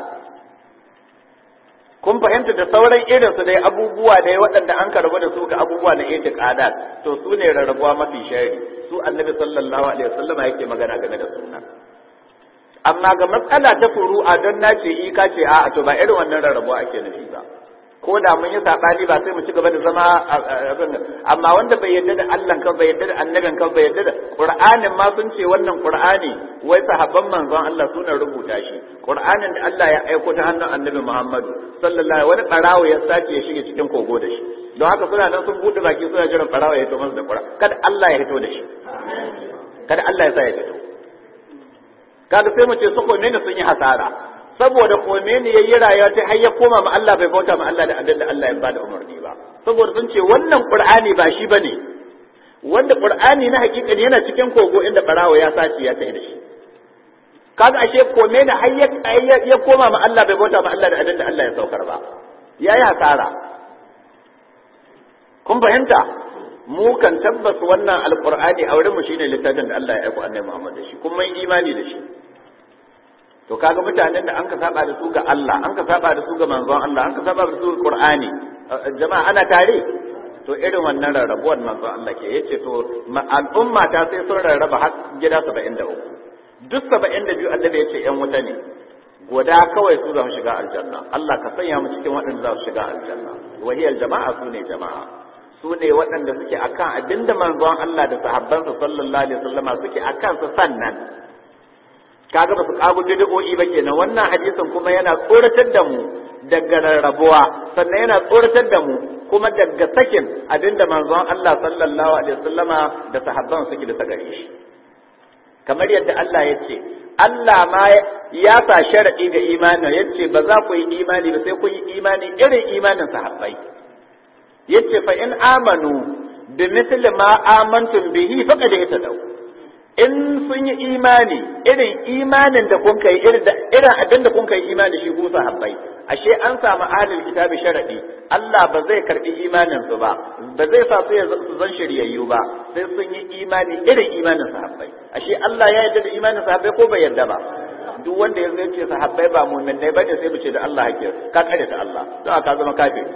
kun fahimta da sauran irin su dai abubuwa dai waɗanda an karbu da su ga abubuwa na itiqadat to su ne rarrabuwa mafi shari su annabi sallallahu alaihi wasallam yake magana game da sunna amma ga matsala ta furu'a don nace i ka ce a to ba irin wannan rarrabuwa ake nufi ba ko da mun yi sabani ba sai mu ci gaba da zama amma wanda bai yarda da Allah kan bai yarda da annabin kan bai yarda da Qur'anin ma sun ce wannan Qur'ani wai sahabban manzon Allah suna rubuta shi Qur'anin da Allah ya aiko ta hannun Annabi Muhammadu sallallahu wani barawo ya sace ya shige cikin kogo da shi don haka suna nan sun bude baki suna jiran barawo ya fito masa da Qur'an kada Allah ya fito da shi kada Allah ya sa ya fito kaga sai mu ce su ko ne sun yi hasara saboda kome ne yayi rayuwa ta har ya koma ma Allah bai bauta ma Allah da abin da Allah ya bada umarni ba saboda sun ce wannan Qur'ani ba shi bane wanda Qur'ani na hakika ne yana cikin kogo inda barawo ya sace ya tafi da shi kaga ashe kome ne har ya koma ma Allah bai bauta ma Allah da abin da Allah ya saukar ba yayi hasara kun fahimta mu kan tabbas wannan alqur'ani a wurin mu shine littafin da Allah ya aika annabi Muhammad da shi kuma imani da shi to kaga mutanen da an ka saba da su ga Allah an ka saba da su ga manzon Allah an ka saba da su ga Qur'ani jama'a ana tare to irin wannan rarrabuwar manzon Allah ke yace to al'umma ta sai sun rarraba har gida 73 duk 72 annabi yace yan wuta ne guda kawai su za su shiga aljanna Allah ka sanya mu cikin waɗanda za su shiga aljanna wahiyar jama'a su ne jama'a su ne waɗanda suke akan abinda manzon Allah da sahabbansa sallallahu alaihi wasallama suke akan su sannan kaga ba su kago bid'o'i ba kenan wannan hadisin kuma yana tsoratar da mu daga rarrabuwa sannan yana tsoratar da mu kuma daga sakin abinda manzon Allah sallallahu alaihi wasallama da sahabban suke da gare shi kamar yadda Allah ya ce Allah ma ya sa sharadi ga imani ya ce ba za ku yi imani ba sai ku yi imani irin imanin sahabbai yace fa in amanu bi mithli ma amantum bihi faqad ihtadaw in sun yi imani irin imanin da kun kai irin abin da kun kai imani shi ku sahabbai ashe an samu ahlul kitabi sharadi Allah ba zai karbi imanin su ba ba zai sa su su zan shiryayyu ba sai sun yi imani irin imanin sahabbai ashe Allah ya yarda da imanin sahabbai ko bai yarda ba duk wanda ya zai ce sahabbai ba mu'minai bane sai mu ce da Allah hake ka kare da Allah don ka zama kafiri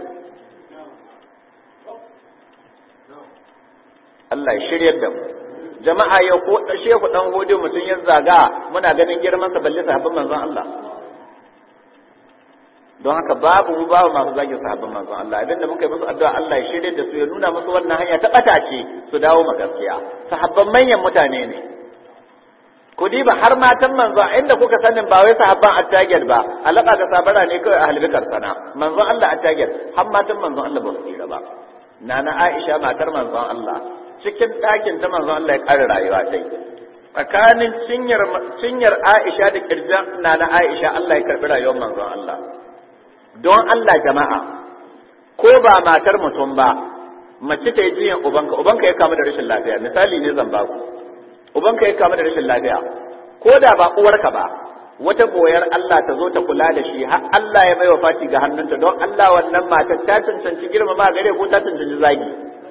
Allah ya shiryar da mu jama'a ya ko shehu dan gode mutum ya zaga muna ganin girman sa balle sahabban manzon Allah don haka babu mu babu masu zagin sahabban manzon Allah abinda muka yi musu addu'a Allah ya shirye da su ya nuna musu wannan hanya ta bata ce su dawo ma gaskiya sahabban manyan mutane ne ku diba har matan manzo inda kuka sanin ba wai sahabban attagir ba alaka ga sabara ne kawai a halbikar sana manzo Allah attagir har matan manzo Allah ba su tsira ba nana Aisha matar manzon Allah cikin ɗakin ta manzon Allah ya ƙara rayuwa dai tsakanin cinyar cinyar Aisha da kirjan na na Aisha Allah ya karbi rayuwar manzon Allah don Allah jama'a ko ba matar mutum ba mace ta yi jiyan ubanka ubanka ya kama da rashin lafiya misali ne zan baku ubanka ya kama da rashin lafiya ko da ba uwarka ba wata boyar Allah ta zo ta kula da shi har Allah ya bai wa fati ga hannunta don Allah wannan matar ta cancanci girmama gare ko ta cancanci zagi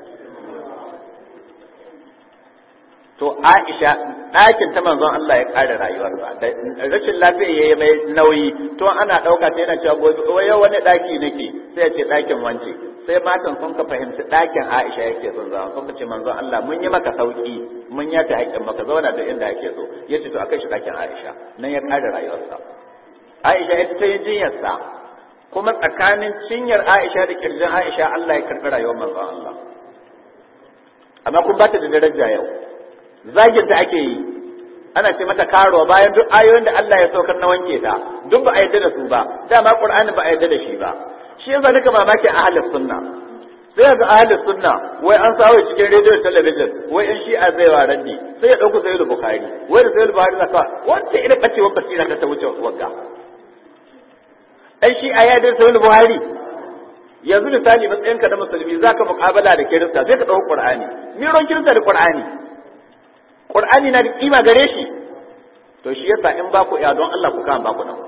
to Aisha ɗakin ta manzon Allah ya ƙara rayuwarsa da rashin lafiya ya yi mai nauyi to ana ɗauka ta yana cewa gobe wai yau wani ɗaki nake sai ya ce ɗakin wance sai matan sun ka fahimci ɗakin Aisha yake son zama sun ce manzon Allah mun yi maka sauki mun ya ta haƙƙin maka zauna da inda yake so ya ce to akai shi ɗakin Aisha nan ya ƙara rayuwarsa Aisha ita ta yi jinyarsa kuma tsakanin cinyar Aisha da kirjin Aisha Allah ya karɓi rayuwar manzon Allah amma kun ba ta da daraja yau zagin ta ake yi ana ce mata karo bayan duk ayoyin da Allah ya saukar na wanke ta duk ba a yarda da su ba dama Qur'ani ba a yarda da shi ba shi yasa nika mamaki a ahlus sunna sai ga ahlus sunna wai an sawo cikin rediyo talabijin wai in shi'a zai wa raddi sai ya dauko sayyid bukhari wai da sayyid bukhari zaka wanda irin bacewar basira ta wuce wagga dan shi'a ya da sayyid bukhari yanzu misali matsayinka da musulmi zaka muqabala da kirista sai ka dauko qur'ani miron kirista da qur'ani Qur'ani na da kima gare shi to shi yasa in ba ku ya don Allah ku kan ba ku nan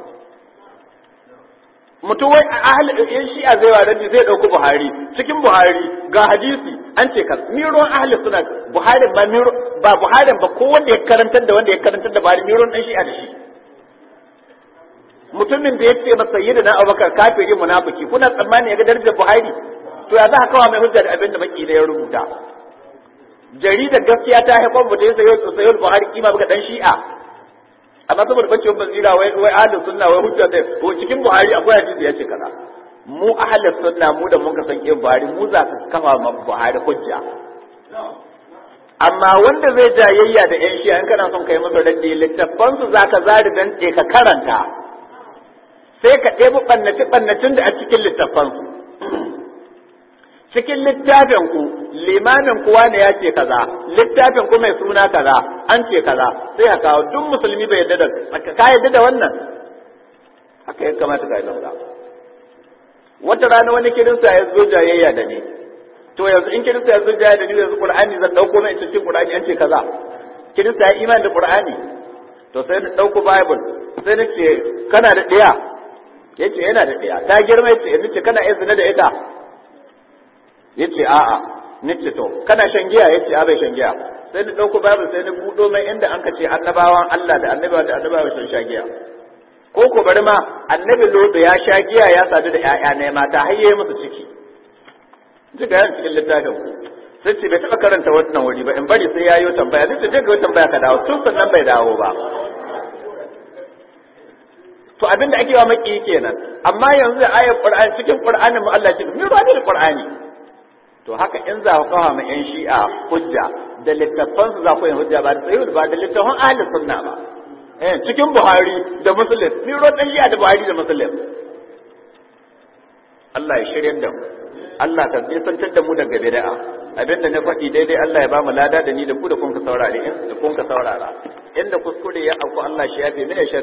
mutum wai a ahli in shi'a zai wa rabbi zai dauki Buhari cikin Buhari ga hadisi an ce kas miron ahli suna Buhari ba miro ba Buhari ba ko wanda ya karantar da wanda ya karantar da Buhari miron dan shi'a da shi mutumin da ya ce masa sayyidina Abubakar kafiri munafiki kuna tsammani ya ga darajar Buhari to ya za ka kawo mai hujja da abin da baki da ya rubuta jaridar gaskiya ta haifar mu da sayo sayo Buhari kima ga dan Shi'a amma saboda bace basira wai wai ahlus sunna wai hujja da ko cikin Buhari akwai hadisi ya ce kaza mu ahlus sunna mu da mun ka san kin Buhari mu za ka kafa ma Buhari hujja amma wanda zai jayayya da yan Shi'a in kana son kai masa raddi littafan su zaka zari dan ka karanta sai ka ɗebi ɓannace ɓannacin da a cikin littafan su cikin littafin ku limamin kuwa ne ya ce kaza littafin ku mai suna kaza an ce kaza sai ka kawo duk musulmi bai yadda da ka yadda da wannan haka ya kamata ka yi wata rana wani kirista ya zo jayayya da ni to yanzu in kirista ya zo jayayya da ni yanzu qur'ani zan dauko mai cikin qur'ani an ce kaza kirista ya imani da qur'ani to sai na dauko bible sai na ce kana da ɗaya yace yana da ɗaya ta girma yace yanzu ce kana iya zina da ita yace a'a nace to kana shan giya yace a bai shan giya sai na dauko bible sai na budo mai inda an ce annabawan Allah da annabawa da annabawa sun sha giya ko ko bari ma annabi lodo ya sha giya ya sadu da ƴaƴa ne mata har yayi musu ciki ji ga yan cikin littafin ku sai ce bai taɓa karanta wannan wuri ba in bari sai yayo tambaya sai ce je ga tambaya ka dawo tun sannan bai dawo ba to abin da ake wa maki kenan amma yanzu da ayar qur'ani cikin qur'anin mu Allah ya ce mi ruwa da qur'ani to haka in za ku kawo ma yan shi'a hujja da littafan su za ku yin hujja ba da sahih ba da littafan ahli sunna ba eh cikin buhari da muslim mi ruwa dan shi'a da buhari da muslim Allah ya shirye da mu Allah ka nisantar da mu daga bid'a abinda na faɗi daidai Allah ya ba mu lada da ni da ku da kun ka saurare in da kun ka saurara inda kuskure ya auku Allah shi yafe mini